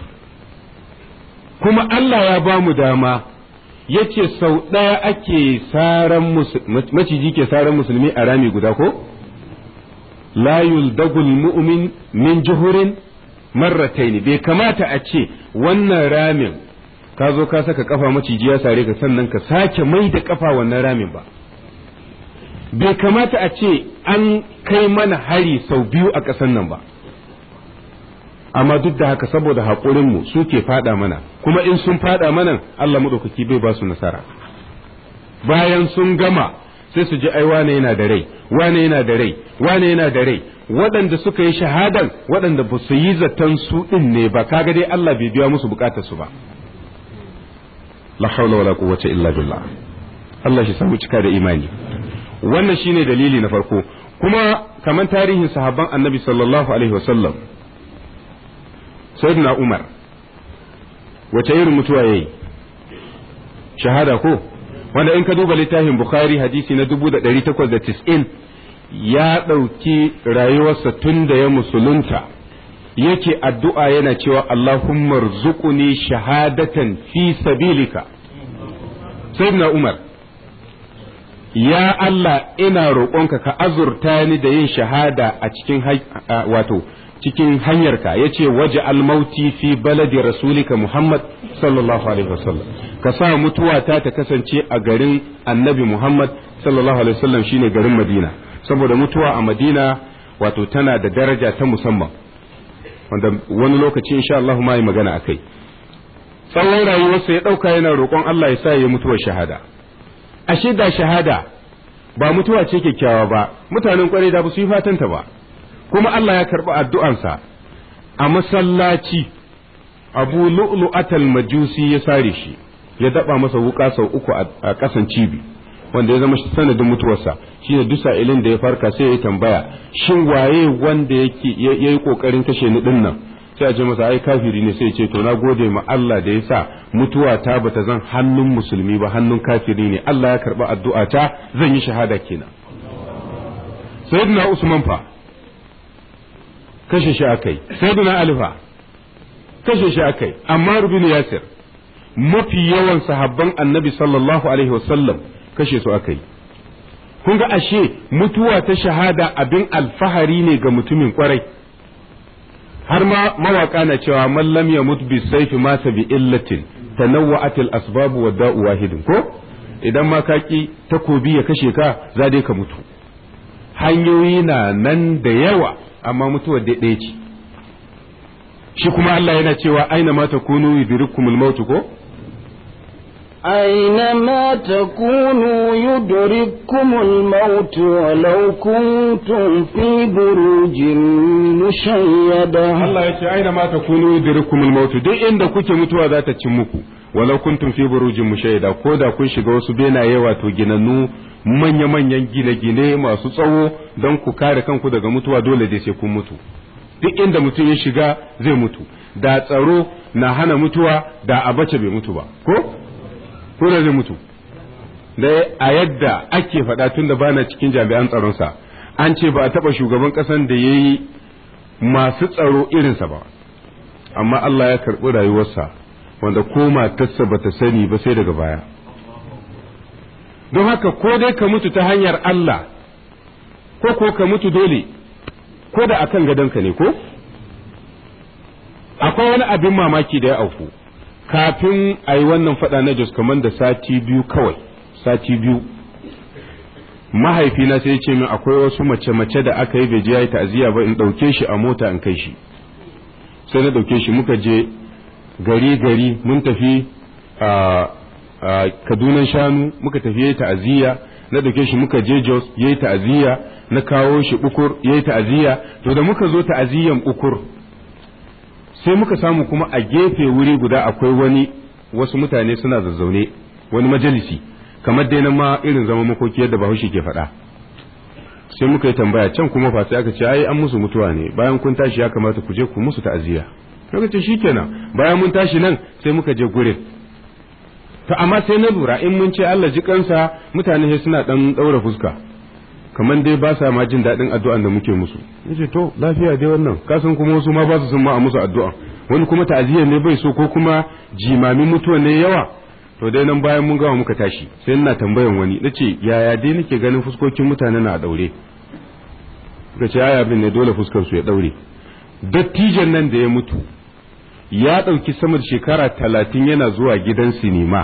kuma Allah ya ba mu dama yace sau ɗaya ake saran maciji ke saran musulmi a rami guda ko la yuldagul mu'min min juhurin marrataini bai kamata a ce wannan ramin ka zo ka saka kafa maciji ya sare ka sannan ka sake mai da kafa wannan ramin ba bai kamata a ce an kai mana hari sau biyu a ƙasan nan ba amma duk da haka saboda haƙurinmu su ke faɗa mana kuma in sun faɗa mana Allah maɗaukaki bai ba su nasara bayan sun gama sai su ji ai wane yana da rai wane yana da rai wane yana da rai waɗanda suka yi shahadan waɗanda ba su yi zaton su ɗin ne ba kaga dai Allah bai biya musu bukatar su ba la haula wala quwwata illa billah Allah shi samu cika da imani wannan shine dalili na farko kuma kamar tarihin sahabban annabi sallallahu alaihi wasallam sayyidina umar wace irin mutuwa yayi shahada ko wanda in ka duba littafin bukhari hadisi na 1890 ya ɗauki rayuwarsa tun da ya musulunta yake addu'a yana cewa Allahumma rzuquni shahadatan fi sabilika sayyidina umar ya Allah ina roƙonka ka azurta ni da yin shahada a cikin wato cikin hanyarka ya ce waje almauti fi baladi rasulika Muhammad sallallahu alaihi wasallam ka sa mutuwata ta kasance a garin annabi Muhammad sallallahu alaihi wasallam shine garin Madina saboda mutuwa a Madina wato tana da daraja ta musamman wanda wani lokaci insha Allah ma yi magana akai tsawon rayuwarsa ya ɗauka yana roƙon Allah ya sa ya mutuwar shahada ashe da shahada ba mutuwa ce kyakkyawa ba mutanen kwarai da ba su yi fatanta ba kuma Allah ya karɓi addu'ansa a masallaci abu lu'lu'atal majusi ya sare shi ya daba masa wuka sau uku a ƙasan cibi wanda ya zama sanadin mutuwarsa shi ne duk sa'ilin da ya farka sai ya tambaya shin waye wanda yake ya yi ƙoƙarin kashe ni ɗin nan sai a ce masa ai kafiri ne sai ce to na gode ma Allah da ya sa mutuwa ta bata zan hannun musulmi ba hannun kafiri ne Allah ya karɓi addu'a ta zan yi shahada kenan sayyidina Usman fa kashe shi akai sayyidina Ali fa kashe shi akai amma rubin Yasir mafi yawan sahabban annabi sallallahu alaihi wasallam kashe su akai kun ga ashe mutuwa ta shahada abin alfahari ne ga mutumin kwarai har ma mawaka na cewa man lam yamut bi sayfi mata bi illatin tanawwa'at al asbab wa da'u wahidin ko idan ma kaki takobi ya kashe ka za dai ka mutu hanyoyi na nan da yawa amma mutuwar dai ɗaya ce shi kuma Allah yana cewa aina ma takunu yudrikumul maut ko أينما تكونوا يدرككم الموت ولو كنتم في بروج مشيدة Allah ya ce aina ma takunu yudrikumul maut duk inda kuke mutuwa za ta cin muku walau kuntum fi burujin mushaida ko da kun shiga wasu benaye wato ginannu manya-manyan gine-gine masu tsawo don ku kare kanku daga mutuwa dole dai sai kun mutu duk inda mutum ya shiga zai mutu da tsaro na hana mutuwa da abace bai mutu ba ko ko da zai mutu da a yadda ake faɗa tun da bana cikin jami'an tsaronsa an ce ba a taɓa shugaban ƙasan da ya yi masu tsaro irinsa ba amma Allah ya karɓi rayuwarsa wanda ko matarsa ba ta sani ba sai daga baya don haka ko dai ka mutu ta hanyar Allah ko ko ka mutu dole ko da akan gadonka ne ko akwai wani abin mamaki da ya auku kafin a yi wannan faɗa na jos kamar da sati biyu kawai sati biyu mahaifina sai ya ce min akwai wasu mace-mace da aka yi bai je ya yi ta'aziyya ba in ɗauke shi a mota in kai shi sai na ɗauke shi muka je gari-gari mun tafi a kadunan shanu muka tafi ya yi ta'aziyya na ɗauke shi muka je jos ya yi ta'aziyya na kawo shi ukur ya yi ta'aziyya to da muka zo ta'aziyyan ukur sai muka samu kuma a gefe wuri guda akwai wani wasu mutane suna zazzaune wani majalisi kamar dai na ma irin zama makoki yadda bahaushe ke faɗa sai muka yi tambaya can kuma fa sai aka ce ai an musu mutuwa ne bayan kun tashi ya kamata ku je ku musu ta'aziyya muka ce shikenan bayan mun tashi nan sai muka je gurin to amma sai na lura in mun ce Allah ji kansa mutane sai suna dan daura fuska kamar dai ba sa ma jin daɗin addu'an da muke musu yace to lafiya dai wannan kasan kuma wasu ma ba su son ma a musu addu'a wani kuma ta'aziyya ne bai so ko kuma jimamin mutuwa ne yawa to dai nan bayan mun gama muka tashi sai ina tambayan wani nace yaya dai nake ganin fuskokin mutane na a daure suka ce aya bin ne dole fuskar su ya daure dattijan nan da ya mutu ya ɗauki sama da shekara talatin yana zuwa gidan sinima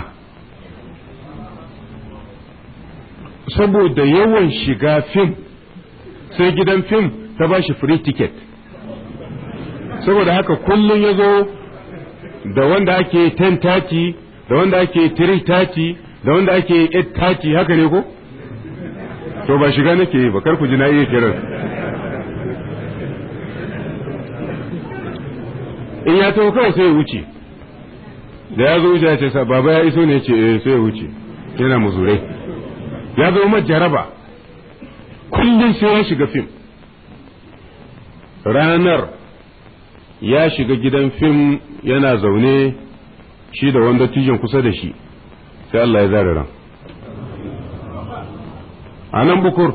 saboda yawan shiga fim sai gidan fim ta ba shi free ticket saboda haka kullum ya zo da wanda ake 10:30 da wanda ake 3:30 da wanda ake 8:30 haka ne ko? to ba shiga nake yi ba kar ku ji na iya kiran in ya taho kawai sai ya wuce da ya zo wuce ya ce sa baba ya iso ne ce eh sai ya wuce yana muzurai ya zo ma jaraba kullum sai ya shiga fim ranar ya shiga gidan fim yana zaune shi da wanda tijin kusa da shi sai Allah ya zara ran a nan bukur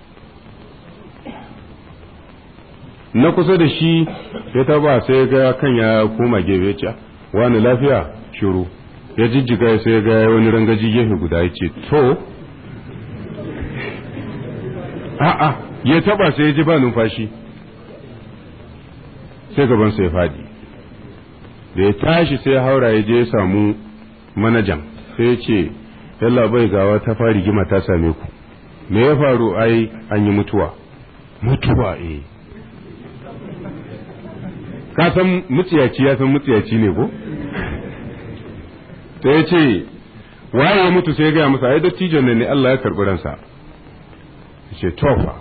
na kusa da shi ya taba sai ga kan ya koma gefe ce wani lafiya shiru ya jijjiga sai ga wani rangaji gefe guda ya ce to a'a ya taba sai ya ji ba numfashi sai gabansa ya fadi da ya tashi sai ya haura ya je ya samu manajan sai ya ce yalla bai gawa ta fari gima ta same ku me ya faru ai an yi mutuwa mutuwa eh ka san mutsiyaci ya san mutsiyaci ne ko sai ya ce waye ya mutu sai ya gaya masa ai dattijon ne Allah ya karɓi ransa ya ce tofa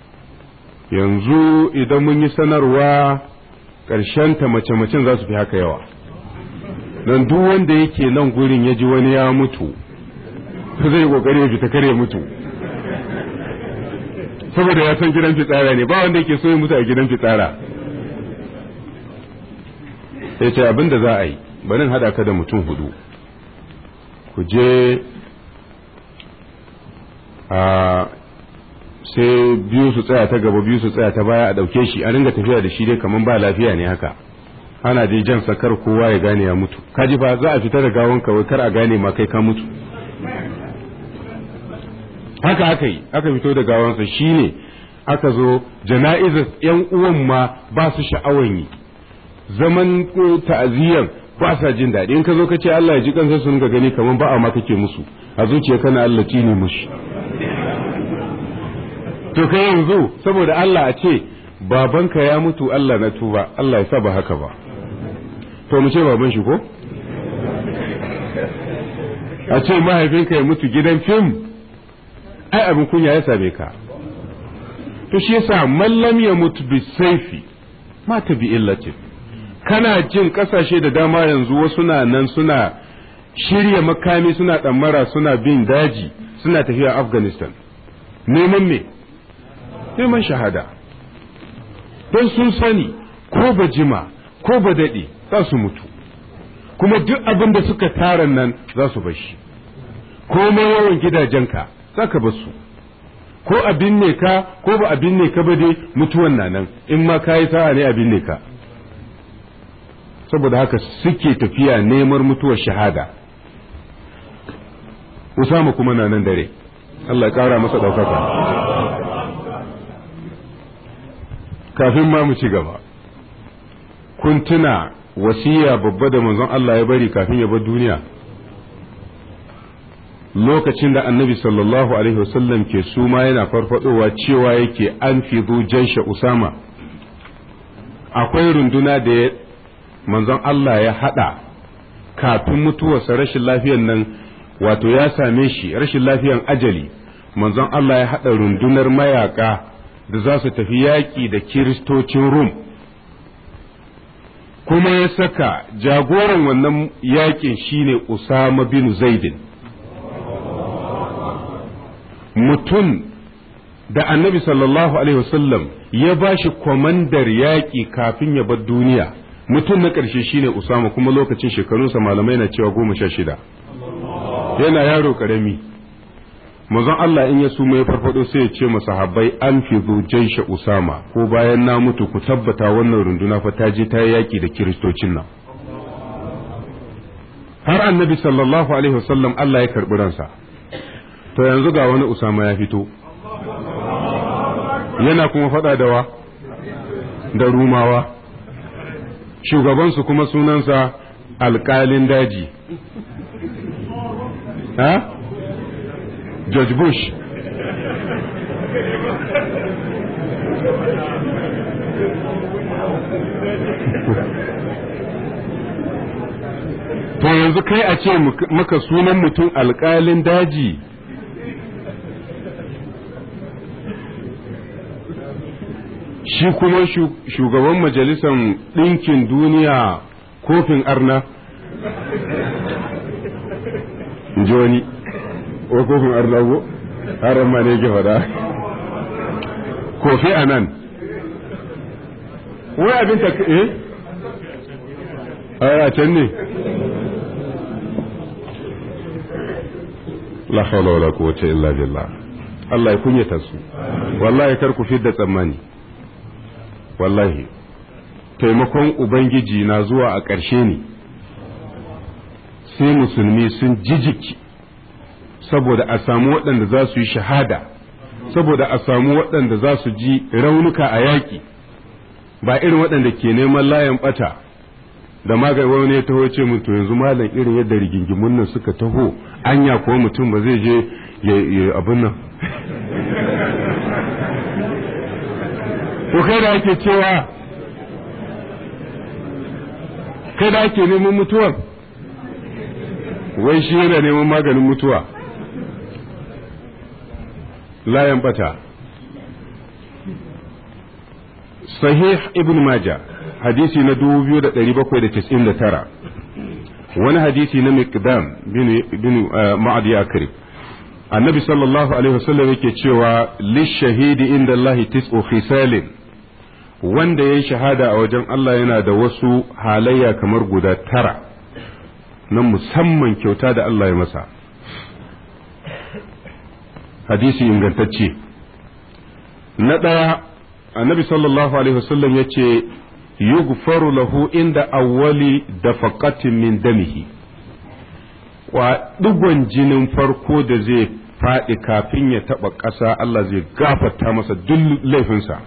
yanzu idan mun yi sanarwa ta mace-macen za su fi haka yawa don duk wanda yake nan gurin ya ji wani ya mutu zai yi kokari ya fita kare mutu saboda ya san gidan fitsara ne ba wanda yake so ya mutu a gidan fitsara sai ce abin da za a yi bari haɗa ka da mutum hudu ku je a sai biyu su tsaya ta gaba biyu su tsaya ta baya a ɗauke shi a ringa tafiya da shi dai kamar ba lafiya ne haka ana dai jan sakar kowa ya gane ya mutu kaji fa za a fita da gawon kawai kar a gane ma kai ka mutu haka aka yi aka fito da gawansa shine aka zo jana'izar yan uwan ma ba su sha'awan yi zaman ta'aziyyar ba sa jin daɗi in ka zo ka ce Allah ya ji kansa sun ga gani kamar ba a ma kake musu a zuciya kana Allah ne mushi to kai yanzu saboda Allah a ce babanka ya mutu Allah na tuba Allah ya sa ba haka ba to mu ce baban shi ko a ce mahaifinka ya mutu gidan fim ai abin kunya ya same ka to shi yasa mallam ya mutu bi saifi mata bi illatin kana jin kasashe da dama yanzu wasu na nan suna shirya makami suna ɗammara suna bin daji suna tafiya afghanistan neman me neman shahada don sun sani ko ba jima ko ba daɗe za su mutu kuma duk abin da suka tara nan za su bar shi komai yawan gidajenka za ka bar su ko abin ne ka ko ba abin ne ka ba dai mutuwan na nan in ma ka yi sa'a ne abin ne ka saboda haka suke tafiya neman mutuwar shahada Usama kuma na nan dare Allah ya ƙara masa ɗaukaka kafin ma mu ci gaba kun tuna wasiya babba da manzon Allah ya bari kafin ya bar duniya lokacin da annabi sallallahu alaihi wasallam ke suma yana farfadowa cewa yake an fido jansha usama akwai runduna da manzon Allah ya hada kafin mutuwarsa rashin lafiyan nan wato ya same shi rashin lafiyan ajali manzon Allah ya hada rundunar mayaka da za su tafi yaƙi da kiristocin rum kuma ya saka jagoran wannan yaƙin shine usama bin zaidin mutum da annabi sallallahu alaihi wasallam ya ba shi kwamandar yaƙi kafin ya bar duniya mutum na ƙarshe shine usama kuma lokacin shekarunsa malamai na cewa goma sha shida yana yaro ƙarami mazan Allah in ya suma ya farfado sai ya ce masahabbai an fi jaisha usama ko bayan na mutu ku tabbata wannan runduna fa ta je ta yi yaƙi da kiristocin nan har annabi sallallahu alaihi wasallam Allah ya karɓi ransa to yanzu ga wani usama ya fito yana kuma faɗa da wa da rumawa shugabansu kuma sunansa alƙalin daji ha George Bush to yanzu kai a ce maka sunan mutum alƙalin daji shi kuma shugaban majalisar ɗinkin duniya kofin arna joni o kofin arna ko haram ma ne ke faɗa kofi a nan wai abin ta eh a can ne la hawla wala quwwata illa billah Allah ya kunyata su wallahi kar ku fidda tsammani wallahi taimakon ubangiji na zuwa a ƙarshe ne sai musulmi sun jijiki saboda a samu waɗanda za su yi shahada saboda a samu waɗanda za su ji raunuka a yaƙi ba irin waɗanda ke neman layan ɓata da magani wani ya taho ce mun to yanzu malam irin yadda rigingimun nan suka taho anya ko mutum ba zai je ya abin nan to kai da ake cewa kai da ake neman mutuwar wai shi yana neman maganin mutuwa layan bata sahih ibn maja hadisi na 2799 wani hadisi na miqdam bin ma'ad yakrib annabi sallallahu alaihi wasallam yake cewa lishahidi inda Allah tis'u khisalin wanda ya shahada a wajen Allah yana da wasu halayya kamar guda tara na musamman kyauta da Allah ya masa hadisi ingantacce na ɗaya annabi sallallahu alaihi wasallam ya ce yughfaru lahu inda awwali dafaqatin min damihi wa digon jinin farko da zai faɗi kafin ya taɓa ƙasa Allah zai gafarta masa duk laifinsa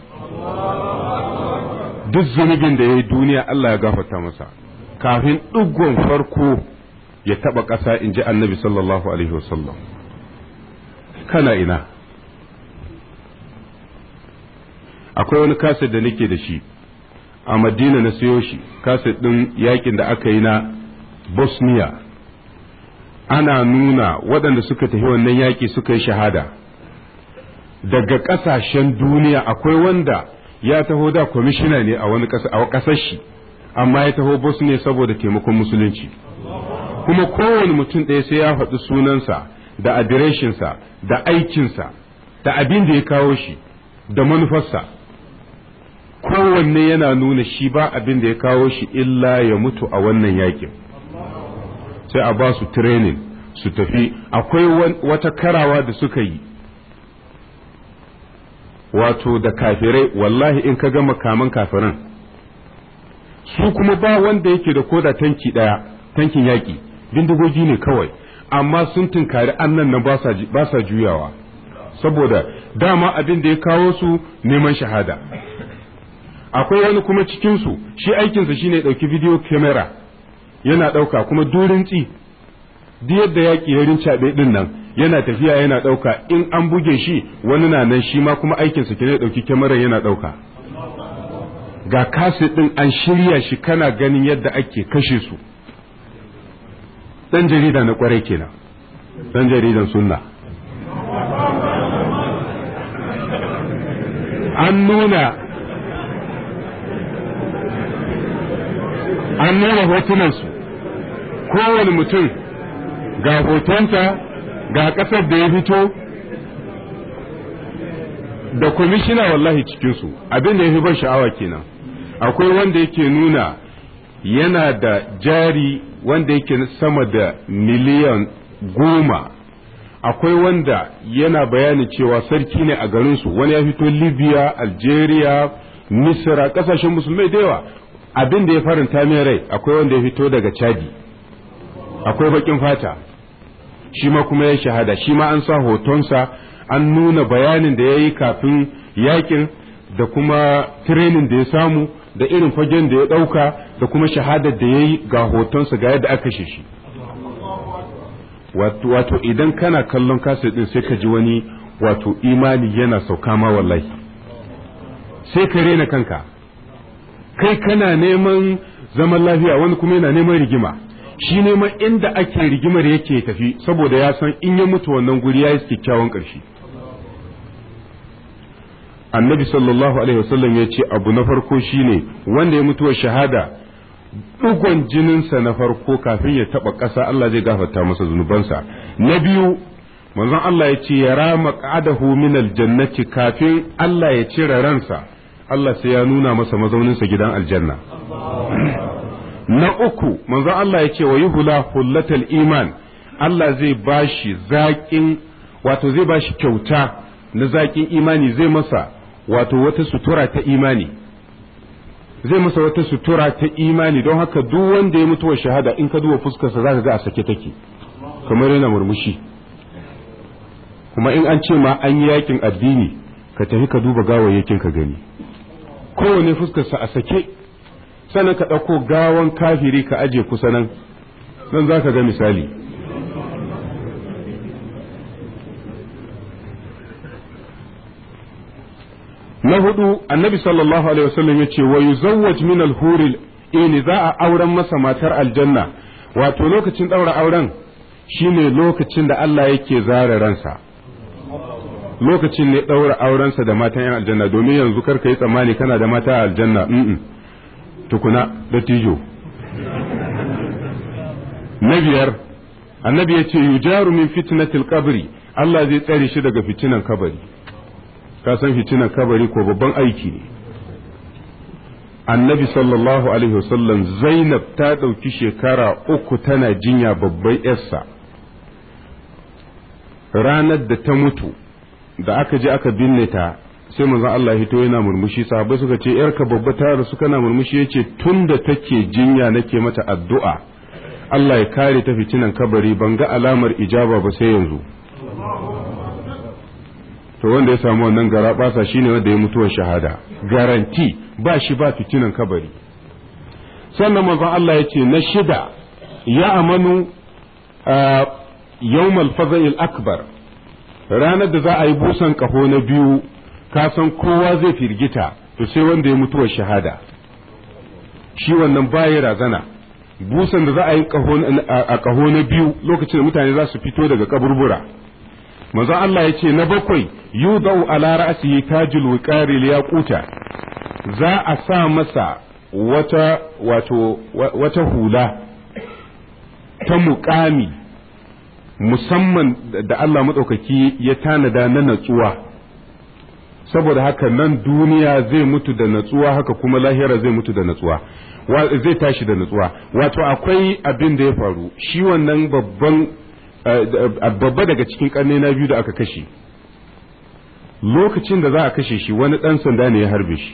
duk zunubin da ya yi duniya Allah ya gafarta masa kafin digon farko ya taɓa ƙasa in ji annabi sallallahu alaihi wasallam kana ina akwai wani kaset da nake da shi a madina na siyo shi kaset ɗin yakin da aka yi na bosnia ana nuna waɗanda suka tafi wannan yaƙi suka yi shahada daga ƙasashen duniya akwai wanda ya taho da kwamishina ne a wani ƙasar shi amma ya taho bosnia saboda taimakon musulunci kuma kowane mutum ɗaya sai ya faɗi sunansa da adireshinsa da aikinsa da abin da ya kawo shi da manufarsa kowanne yana nuna shi ba abin da ya kawo shi illa ya mutu a wannan yakin sai a ba su training su tafi akwai wata karawa da suka yi wato da kafirai wallahi in ka ga makaman kafiran su kuma ba wanda yake da koda tanki daya tankin yaki bindigogi ne kawai amma sun tunkari annan nan ba sa juyawa saboda dama abin da ya kawo su neman shahada akwai wani kuma cikinsu shi aikinsa shine ya ɗauki video camera yana ɗauka kuma durin tsi duk yadda yaƙi ya rincaɓe ɗin nan yana tafiya yana ɗauka in an buge shi wani na nan shi ma kuma aikinsa ke ɗauki kyamarar yana ɗauka ga kaset ɗin an shirya shi kana ganin yadda ake kashe su ɗan jarida na ƙwarai kenan ɗan jaridan sunna an nuna an nuna hotunansu kowane mutum ga hotonsa ga ƙasar da ya fito da kwamishina wallahi cikinsu abin da ya fi ban sha'awa kenan akwai wanda yake nuna yana da jari wanda yake sama da miliyan goma akwai wanda yana bayani cewa sarki ne a garinsu wani ya fito libya algeria misra kasashen musulmai da yawa abin da ya faranta min rai akwai wanda ya fito daga chadi akwai bakin fata shi ma kuma ya shahada shi ma an sa hotonsa an nuna bayanin da ya yi kafin yakin da kuma training da ya samu da irin fagen da ya ɗauka da kuma shahadar da ya yi ga hotonsa ga yadda aka kashe shi wato idan kana kallon kaset din sai ka ji wani wato imani yana sauka ma wallahi sai ka rena kanka kai kana neman zaman lafiya wani kuma yana neman rigima shi neman inda ake rigimar yake tafi saboda ya san in ya mutu wannan guri ya yi kyakkyawan ƙarshe annabi sallallahu alaihi wasallam ya ce abu na farko shine wanda ya mutuwa shahada dugon jininsa na farko kafin ya taba ƙasa Allah zai gafarta masa zunubansa na biyu manzon Allah ya ce ya rama qadahu min aljannati kafin Allah ya cire ransa Allah sai ya nuna masa mazauninsa gidan aljanna na uku manzon Allah ya ce wa yuhula hullatal iman Allah zai bashi zaƙin wato zai bashi kyauta na zaƙin imani zai masa wato wata sutura ta imani zai masa wata sutura ta imani don haka duk wanda ya mutuwa shahada in ka duba fuskarsa za ka ga a sake take kamar yana murmushi kuma in an ce ma an yi yakin addini ka tafi ka duba gawayyakin ka gani kowane fuskarsa a sake sannan ka ɗauko gawan kafiri ka aje kusa nan nan za ka ga misali na hudu annabi sallallahu alaihi wasallam ya ce wa yuzawwaj min al-huril ini za a auren masa matar aljanna wato lokacin daura auren shine lokacin da Allah yake zara ransa lokacin ne daura aurensa da matan yan aljanna domin yanzu karka yi tsammani kana da mata aljanna mm tukuna da tijo na biyar annabi ya ce yujaru min fitnatil qabri Allah zai tsare shi daga fitinan kabari ka san fitinan kabari ko babban aiki ne annabi sallallahu alaihi wasallam zainab ta ɗauki shekara uku tana jinya babban yarsa ranar da ta mutu da aka je aka binne ta sai manzon Allah hito yana murmushi sahabbai suka ce yarka babba ta rasu kana murmushi yace tun da take jinya nake mata addu'a Allah ya kare ta fitinan kabari ban ga alamar ijaba ba sai yanzu to wanda ya samu wannan gara basa shine wanda ya mutuwar shahada garanti ba shi ba fitinan kabari sannan manzon Allah ya ce na shida ya amanu yawmal faza'il akbar ranar da za a yi busan kaho na biyu ka san kowa zai firgita to sai wanda ya mutuwar shahada shi wannan baya razana busan da za a yi a kaho na biyu lokacin da mutane za su fito daga kaburbura manzo Allah ya ce na bakwai yudau ala ra'sihi tajul wiqari liyaquta za a sa masa wata wato wata hula ta muƙami musamman da Allah maɗaukaki ya tanada na natsuwa saboda haka nan duniya zai mutu da natsuwa haka kuma lahira zai mutu da natsuwa zai tashi da natsuwa wato akwai abin da ya faru shi wannan babban babba daga cikin ƙarni na biyu da aka kashe lokacin da za a kashe shi wani ɗan sanda ne ya harbe shi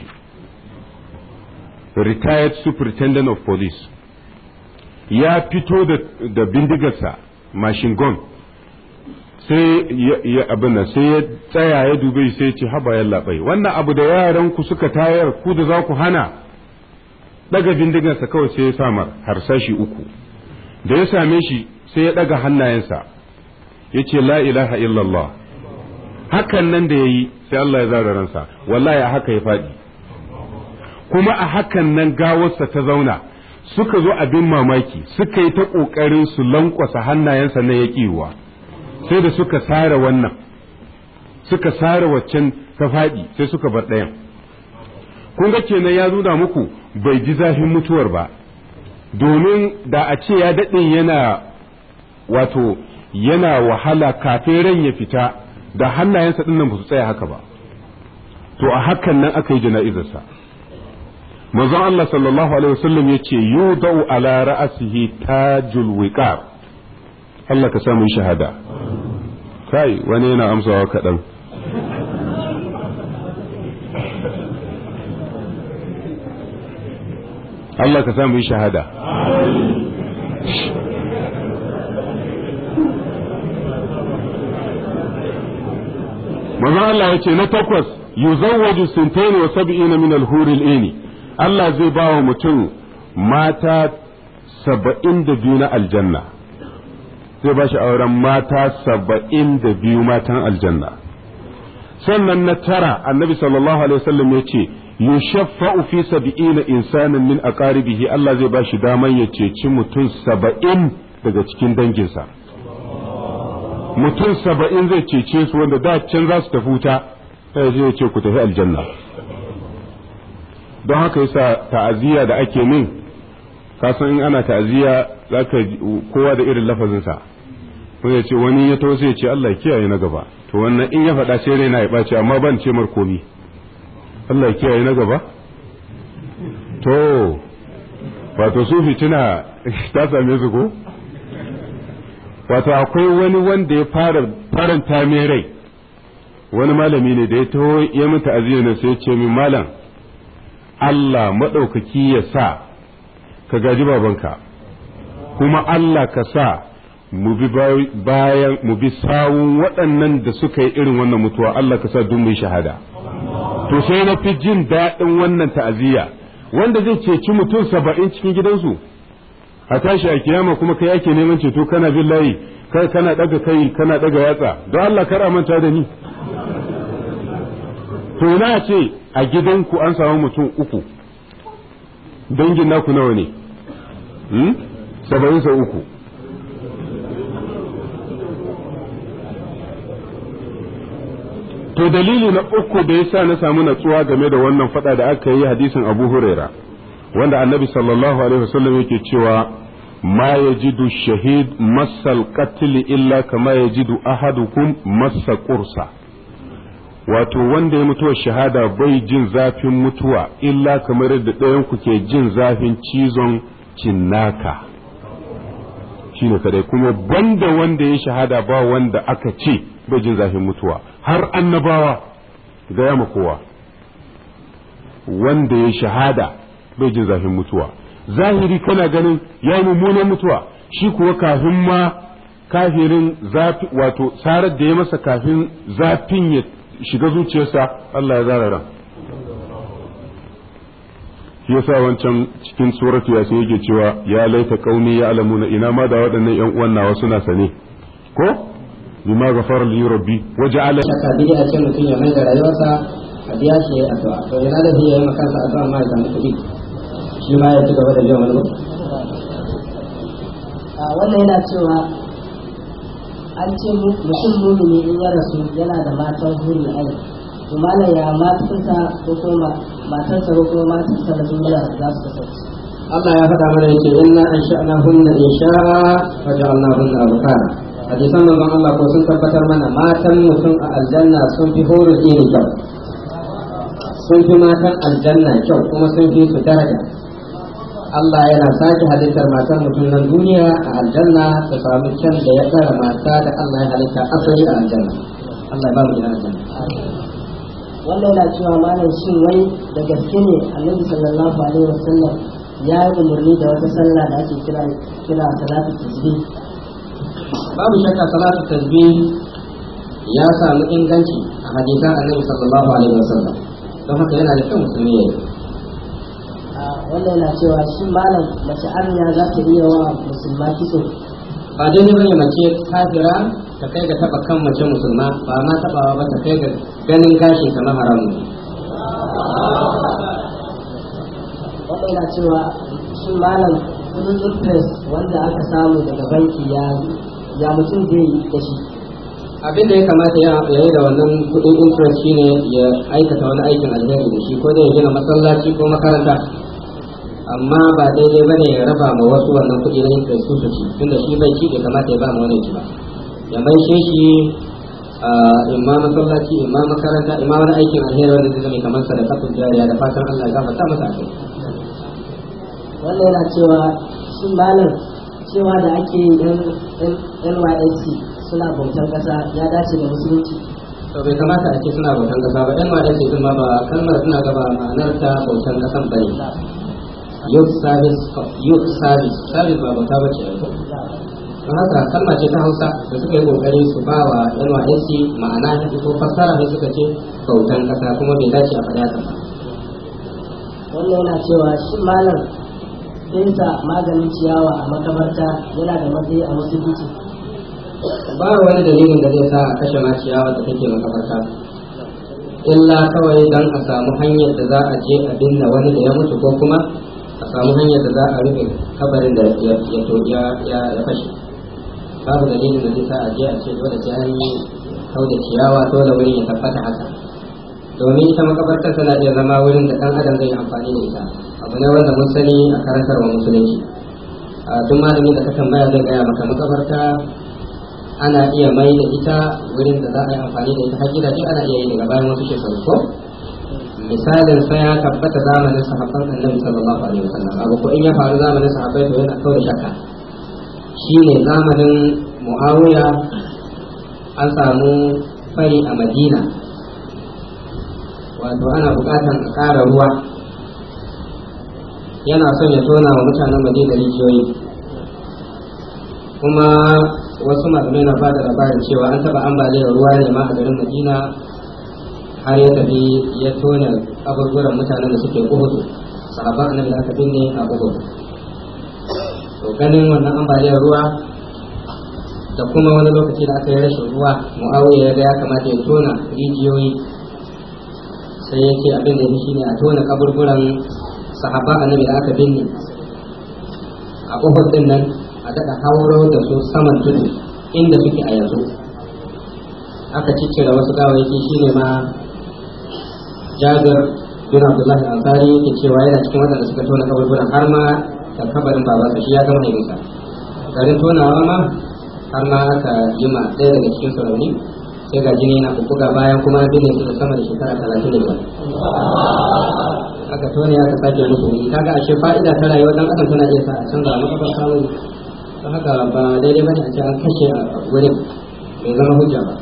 retired superintendent of police ya fito da bindigarsa machine gun sai ya abin nan sai ya tsaya ya dube sai ya ce haba yalla bai wannan abu da yaran ku suka tayar ku da za ku hana daga bindigarsa kawai sai ya samar harsashi uku da ya same shi sai ya daga hannayensa ya ce la ilaha illallah hakan nan da ya yi sai Allah ya zara ransa wallahi a haka ya faɗi kuma a hakan nan gawarsa ta zauna suka zo abin mamaki suka yi ta ƙoƙarin su lankwasa hannayensa na yaƙiwa sai da suka sare wannan suka sare waccan ta faɗi sai suka bar ɗayan kun ga kenan ya nuna muku bai ji zafin mutuwar ba domin da a ce ya daɗe yana wato yana wahala kafin ran ya fita da hannayensa ɗin nan ba su tsaya haka ba to a hakan nan aka yi jana'izarsa manzon Allah sallallahu alaihi wasallam yace yudau ala ra'sihi tajul wiqar Allah ka samu shahada kai wani yana amsawa kaɗan Allah ka samu shahada manzon Allah yace na takwas yuzawwaju sintain wa sab'ina min al-huril ini Allah zai ba wa mutum mata saba'in da biyu na aljanna zai ba shi auren mata saba'in da biyu matan aljanna sannan na tara annabi sallallahu alaihi wasallam ya ce yushaffa'u fi sab'ina insanin min aqaribihi Allah zai ba shi daman ya ceci mutum saba'in daga cikin danginsa mutum saba'in zai cece su wanda da can za su tafi wuta sai ya ce ku tafi aljanna don haka yasa ta'aziyya da ake min kasan in ana ta'aziyya zaka kowa da irin lafazinsa ko ya ce wani ya to sai ya ce Allah kiyaye na gaba to wannan in ya faɗa sai raina ya ɓaci amma ban ce mar komi Allah kiyaye na gaba to wato su fitina ta same su ko wato akwai wani wanda ya fara faranta mai rai wani malami ne da ya taho ya min ta'aziyya ne sai ya ce min malam Allah maɗaukaki ya sa ka gaji babanka kuma Allah ka sa mu bi bayan mu bi sawun waɗannan da suka yi irin wannan mutuwa Allah ka sa duk mai shahada to sai na fi jin daɗin wannan ta'aziyya wanda zai ceci mutum saba'in cikin gidansu a tashi a kiyama kuma kai ake neman ceto kana bin layi kai kana ɗaga kai kana ɗaga yatsa don Allah kar manta da ni to na ce a gidanku an samu mutum uku dangin naku nawa ne saba'in sa uku to dalili na uku da yasa na samu natsuwa game da wannan fada da aka yi hadisin abu huraira wanda annabi sallallahu alaihi wasallam yake cewa ma yajidu shahid masal qatl illa kama yajidu ahadukum massa qursa wato wanda ya mutuwa shahada bai jin zafin mutuwa illa kamar da ɗayan ku ke jin zafin cizon cinnaka shine kadai kuma banda wanda ya shahada ba wanda aka ce bai jin zafin mutuwa har annabawa gaya ma kowa wanda ya shahada bai jin zafin mutuwa zahiri kana ganin ya mummunan mutuwa shi kuwa kafin ma kafirin zafi wato sarar da ya masa kafin zafin ya shiga zuciyarsa Allah ya zara ran shi yasa wancan cikin suratu ya sai yake cewa ya laita qaumi ya alamuna ina ma da waɗannan ƴan uwan nawa suna sane ko bima ghafara li rabbi waja'ala shaka bidi a ce mutum ya mai da rayuwarsa a biya shi ya addu'a to yana da ya yi makansa addu'a ma ya samu kuɗi shi ma ya ci gaba da biyan wani wannan yana cewa an ce mutum mumini in ya rasu yana da matan huri ai to malam ya matansa ko kuma matarsa ko kuma matarsa da sun yana za su kasance Allah ya faɗa mana yake inna an sha'na hunna insha'a wa ja'alna hunna abkara hadisan manzon Allah ko sun tabbatar mana matan mutum a aljanna sun fi horo iri kyau sun fi matan aljanna kyau kuma sun fi su daraja Allah yana sake halittar matan mutum nan duniya a aljanna ta samu kyan da ya tsara mata da Allah ya halitta asali a aljanna Allah ya ba mu gidan aljanna wannan yana cewa malam shin wai da gaske ne annabi sallallahu alaihi wasallam ya yi umarni da wata sallah da ake kira kira salatu tasbih babu shakka salatu tasbih ya samu inganci a hadisan annabi sallallahu alaihi wasallam don haka yana da kyau musulmi ya yi wannan yana cewa shi malam mace arnya za ta iya wa musulma kitso ba daidai bane mace kafira ta kai ga taba kan mace musulma ba ma tabawa ba ta kai ga ganin gashin kamar haramun wannan yana cewa shi malam kudin interest wanda aka samu daga banki ya ya mutum zai yi da shi abin da ya kamata ya yi da wannan kudin interest shine ya aikata wani aikin alheri da shi ko da ya gina masallaci ko makaranta amma ba daidai ba ne ya raba ma wasu wannan kuɗi na interest su su ci tunda shi bai ci bai kamata ya ba ma wani ci ba ya mai shi shi imma masallaci imma makaranta imma wani aikin alheri wanda zai zama kamar sadaqatul jariya da fatan Allah ya gafarta masa a kai wannan yana cewa shi malam cewa da ake yi NYSC suna bautar kasa ya dace da musulunci to bai kamata a ce suna bautan kasa ba NYSC din ma ba kalmar suna gaba ma'anar ta bautan kasan bane youth service youth service service ba bauta bace yanzu don haka kalma ce ta hausa da suka yi kokari su ba wa nysc ma'ana ta ko fassara ne suka ce bautan kasa kuma bai dace a faɗi haka ba wannan yana cewa shi malam fesa maganin ciyawa a makabarta yana da matsayi a musulunci ba wani dalilin da zai sa a kashe ma ciyawa da take makabarta illa kawai dan a samu hanyar da za a je a binne wani da ya mutu ko kuma a samu hanyar da za a rufe kabarin da ya ya ya fashe babu dalilin da zai sa a je a ce dole sai an yi kau da ciyawa dole wurin ya tabbata haka domin ita makabartar tana iya zama wurin da dan adam zai amfani da ita abu ne wanda mun sani a karantarwa musulunci a duk malami da ka tambaya zai gaya maka makabarta ana iya mai da ita wurin da za a yi amfani da ita har gidaje ana iya yi daga bayan wasu shekaru ko misalin sai ya tabbata zamanin sahabban annabi sallallahu alaihi wasallam abu ko in ya faru zamanin sahabbai to yana kawo da shakka shine zamanin muawiya an samu fari a madina wato ana bukatan a ƙara ruwa yana son ya tona wa mutanen madina rijiyoyi kuma wasu malamai na ba da labarin cewa an taɓa ambaliyar ruwa ne ma a garin madina har ya tafi ya tona abubuwan mutanen da suke uhudu sahaban annabi da aka binne a uhudu to ganin wannan ambaliyar ruwa da kuma wani lokaci da aka yi rashin ruwa mu'awiya ya ga ya kamata ya tona rijiyoyi sai ya ce abin da ya shi ne a tona kaburburan sahaba annabi da aka binne a uhud din nan a daɗa hauro da su saman tudu inda suke a yanzu aka ciccire wasu gawayyaki shine ma jabir bin abdullahi ansari yake cewa yana cikin waɗanda suka tona kaburburan har ma da kabarin babansa shi ya gama haifinsa garin tonawa ma har ma aka yi ma ɗaya daga cikin su rauni sai ga jini na bubbuga bayan kuma an binne su da sama da shekara talatin da biyar aka tone aka sake musu wuri kaga ashe fa'ida ta rayuwar dan adam tana iya sa a canza makabar samun don haka ba daidai bane a ce an kashe a wurin bai zama hujja ba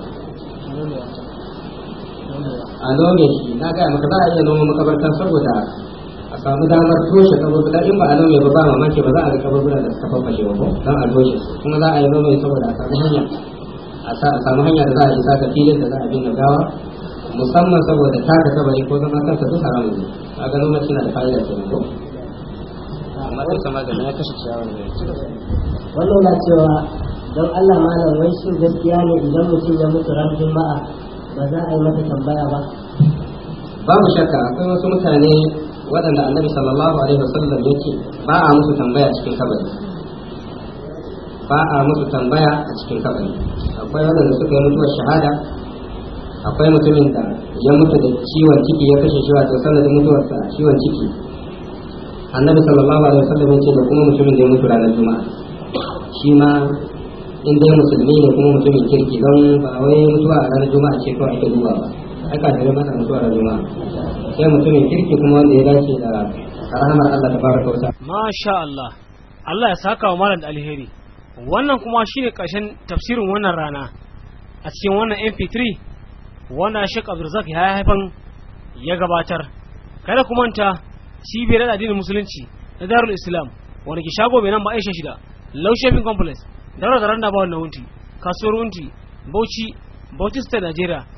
a nome shi na gaya maka za a iya noma makabarta saboda a samu damar toshe kaburbura in ba a nome ba ba mamaki ba za a ga kaburbura da suka fafashe ba ko don a toshe su kuma za a yi nome saboda a samu hanya a samu hanya da za a isa ga filin da za a binne gawa musamman saboda taka kabari ko zama kansa duk haramun ne a ga noma na da fa'ida ke ko amma duk sama da ya kashe ciyawar ne wannan na cewa don Allah malam wai shin gaskiya ne idan mutum ya mutu ran juma'a ba za a yi masa tambaya ba babu shakka akwai wasu mutane waɗanda annabi sallallahu alaihi wasallam ya ce ba a musu tambaya cikin kabari ba a musu tambaya a cikin kabari akwai waɗanda suka yi mutuwar shahada akwai mutumin da ya mutu da ciwon ciki ya kashe shi wato sanadin mutuwarsa a ciwon ciki annabi sallallahu alaihi wasallam ya ce da kuma mutumin da ya mutu ranar juma'a shi ma in dai musulmi ne kuma mutumin kirki don ba wai mutuwa a ranar juma'a ce kawai ake duba ba ai kafirai masa mutuwa da juma'a sai mutumin kirki kuma wanda ya dace da rahamar Allah ta baraka wa ta'ala Masha Allah, Allah ya saka wa malam da alheri. Wannan kuma shine ƙarshen tafsirin wannan rana a cikin wannan MP3 wanda Sheikh Abdulrazak ya haifan ya gabatar. Kada ku manta cibiyar da addinin musulunci na Darul Islam wanda ke shago mai nan ba Aisha shida, Low Shopping Complex, Daura da Randa ba wannan wunti, kasuwar wunti, Bauchi, Bauchi State Nigeria.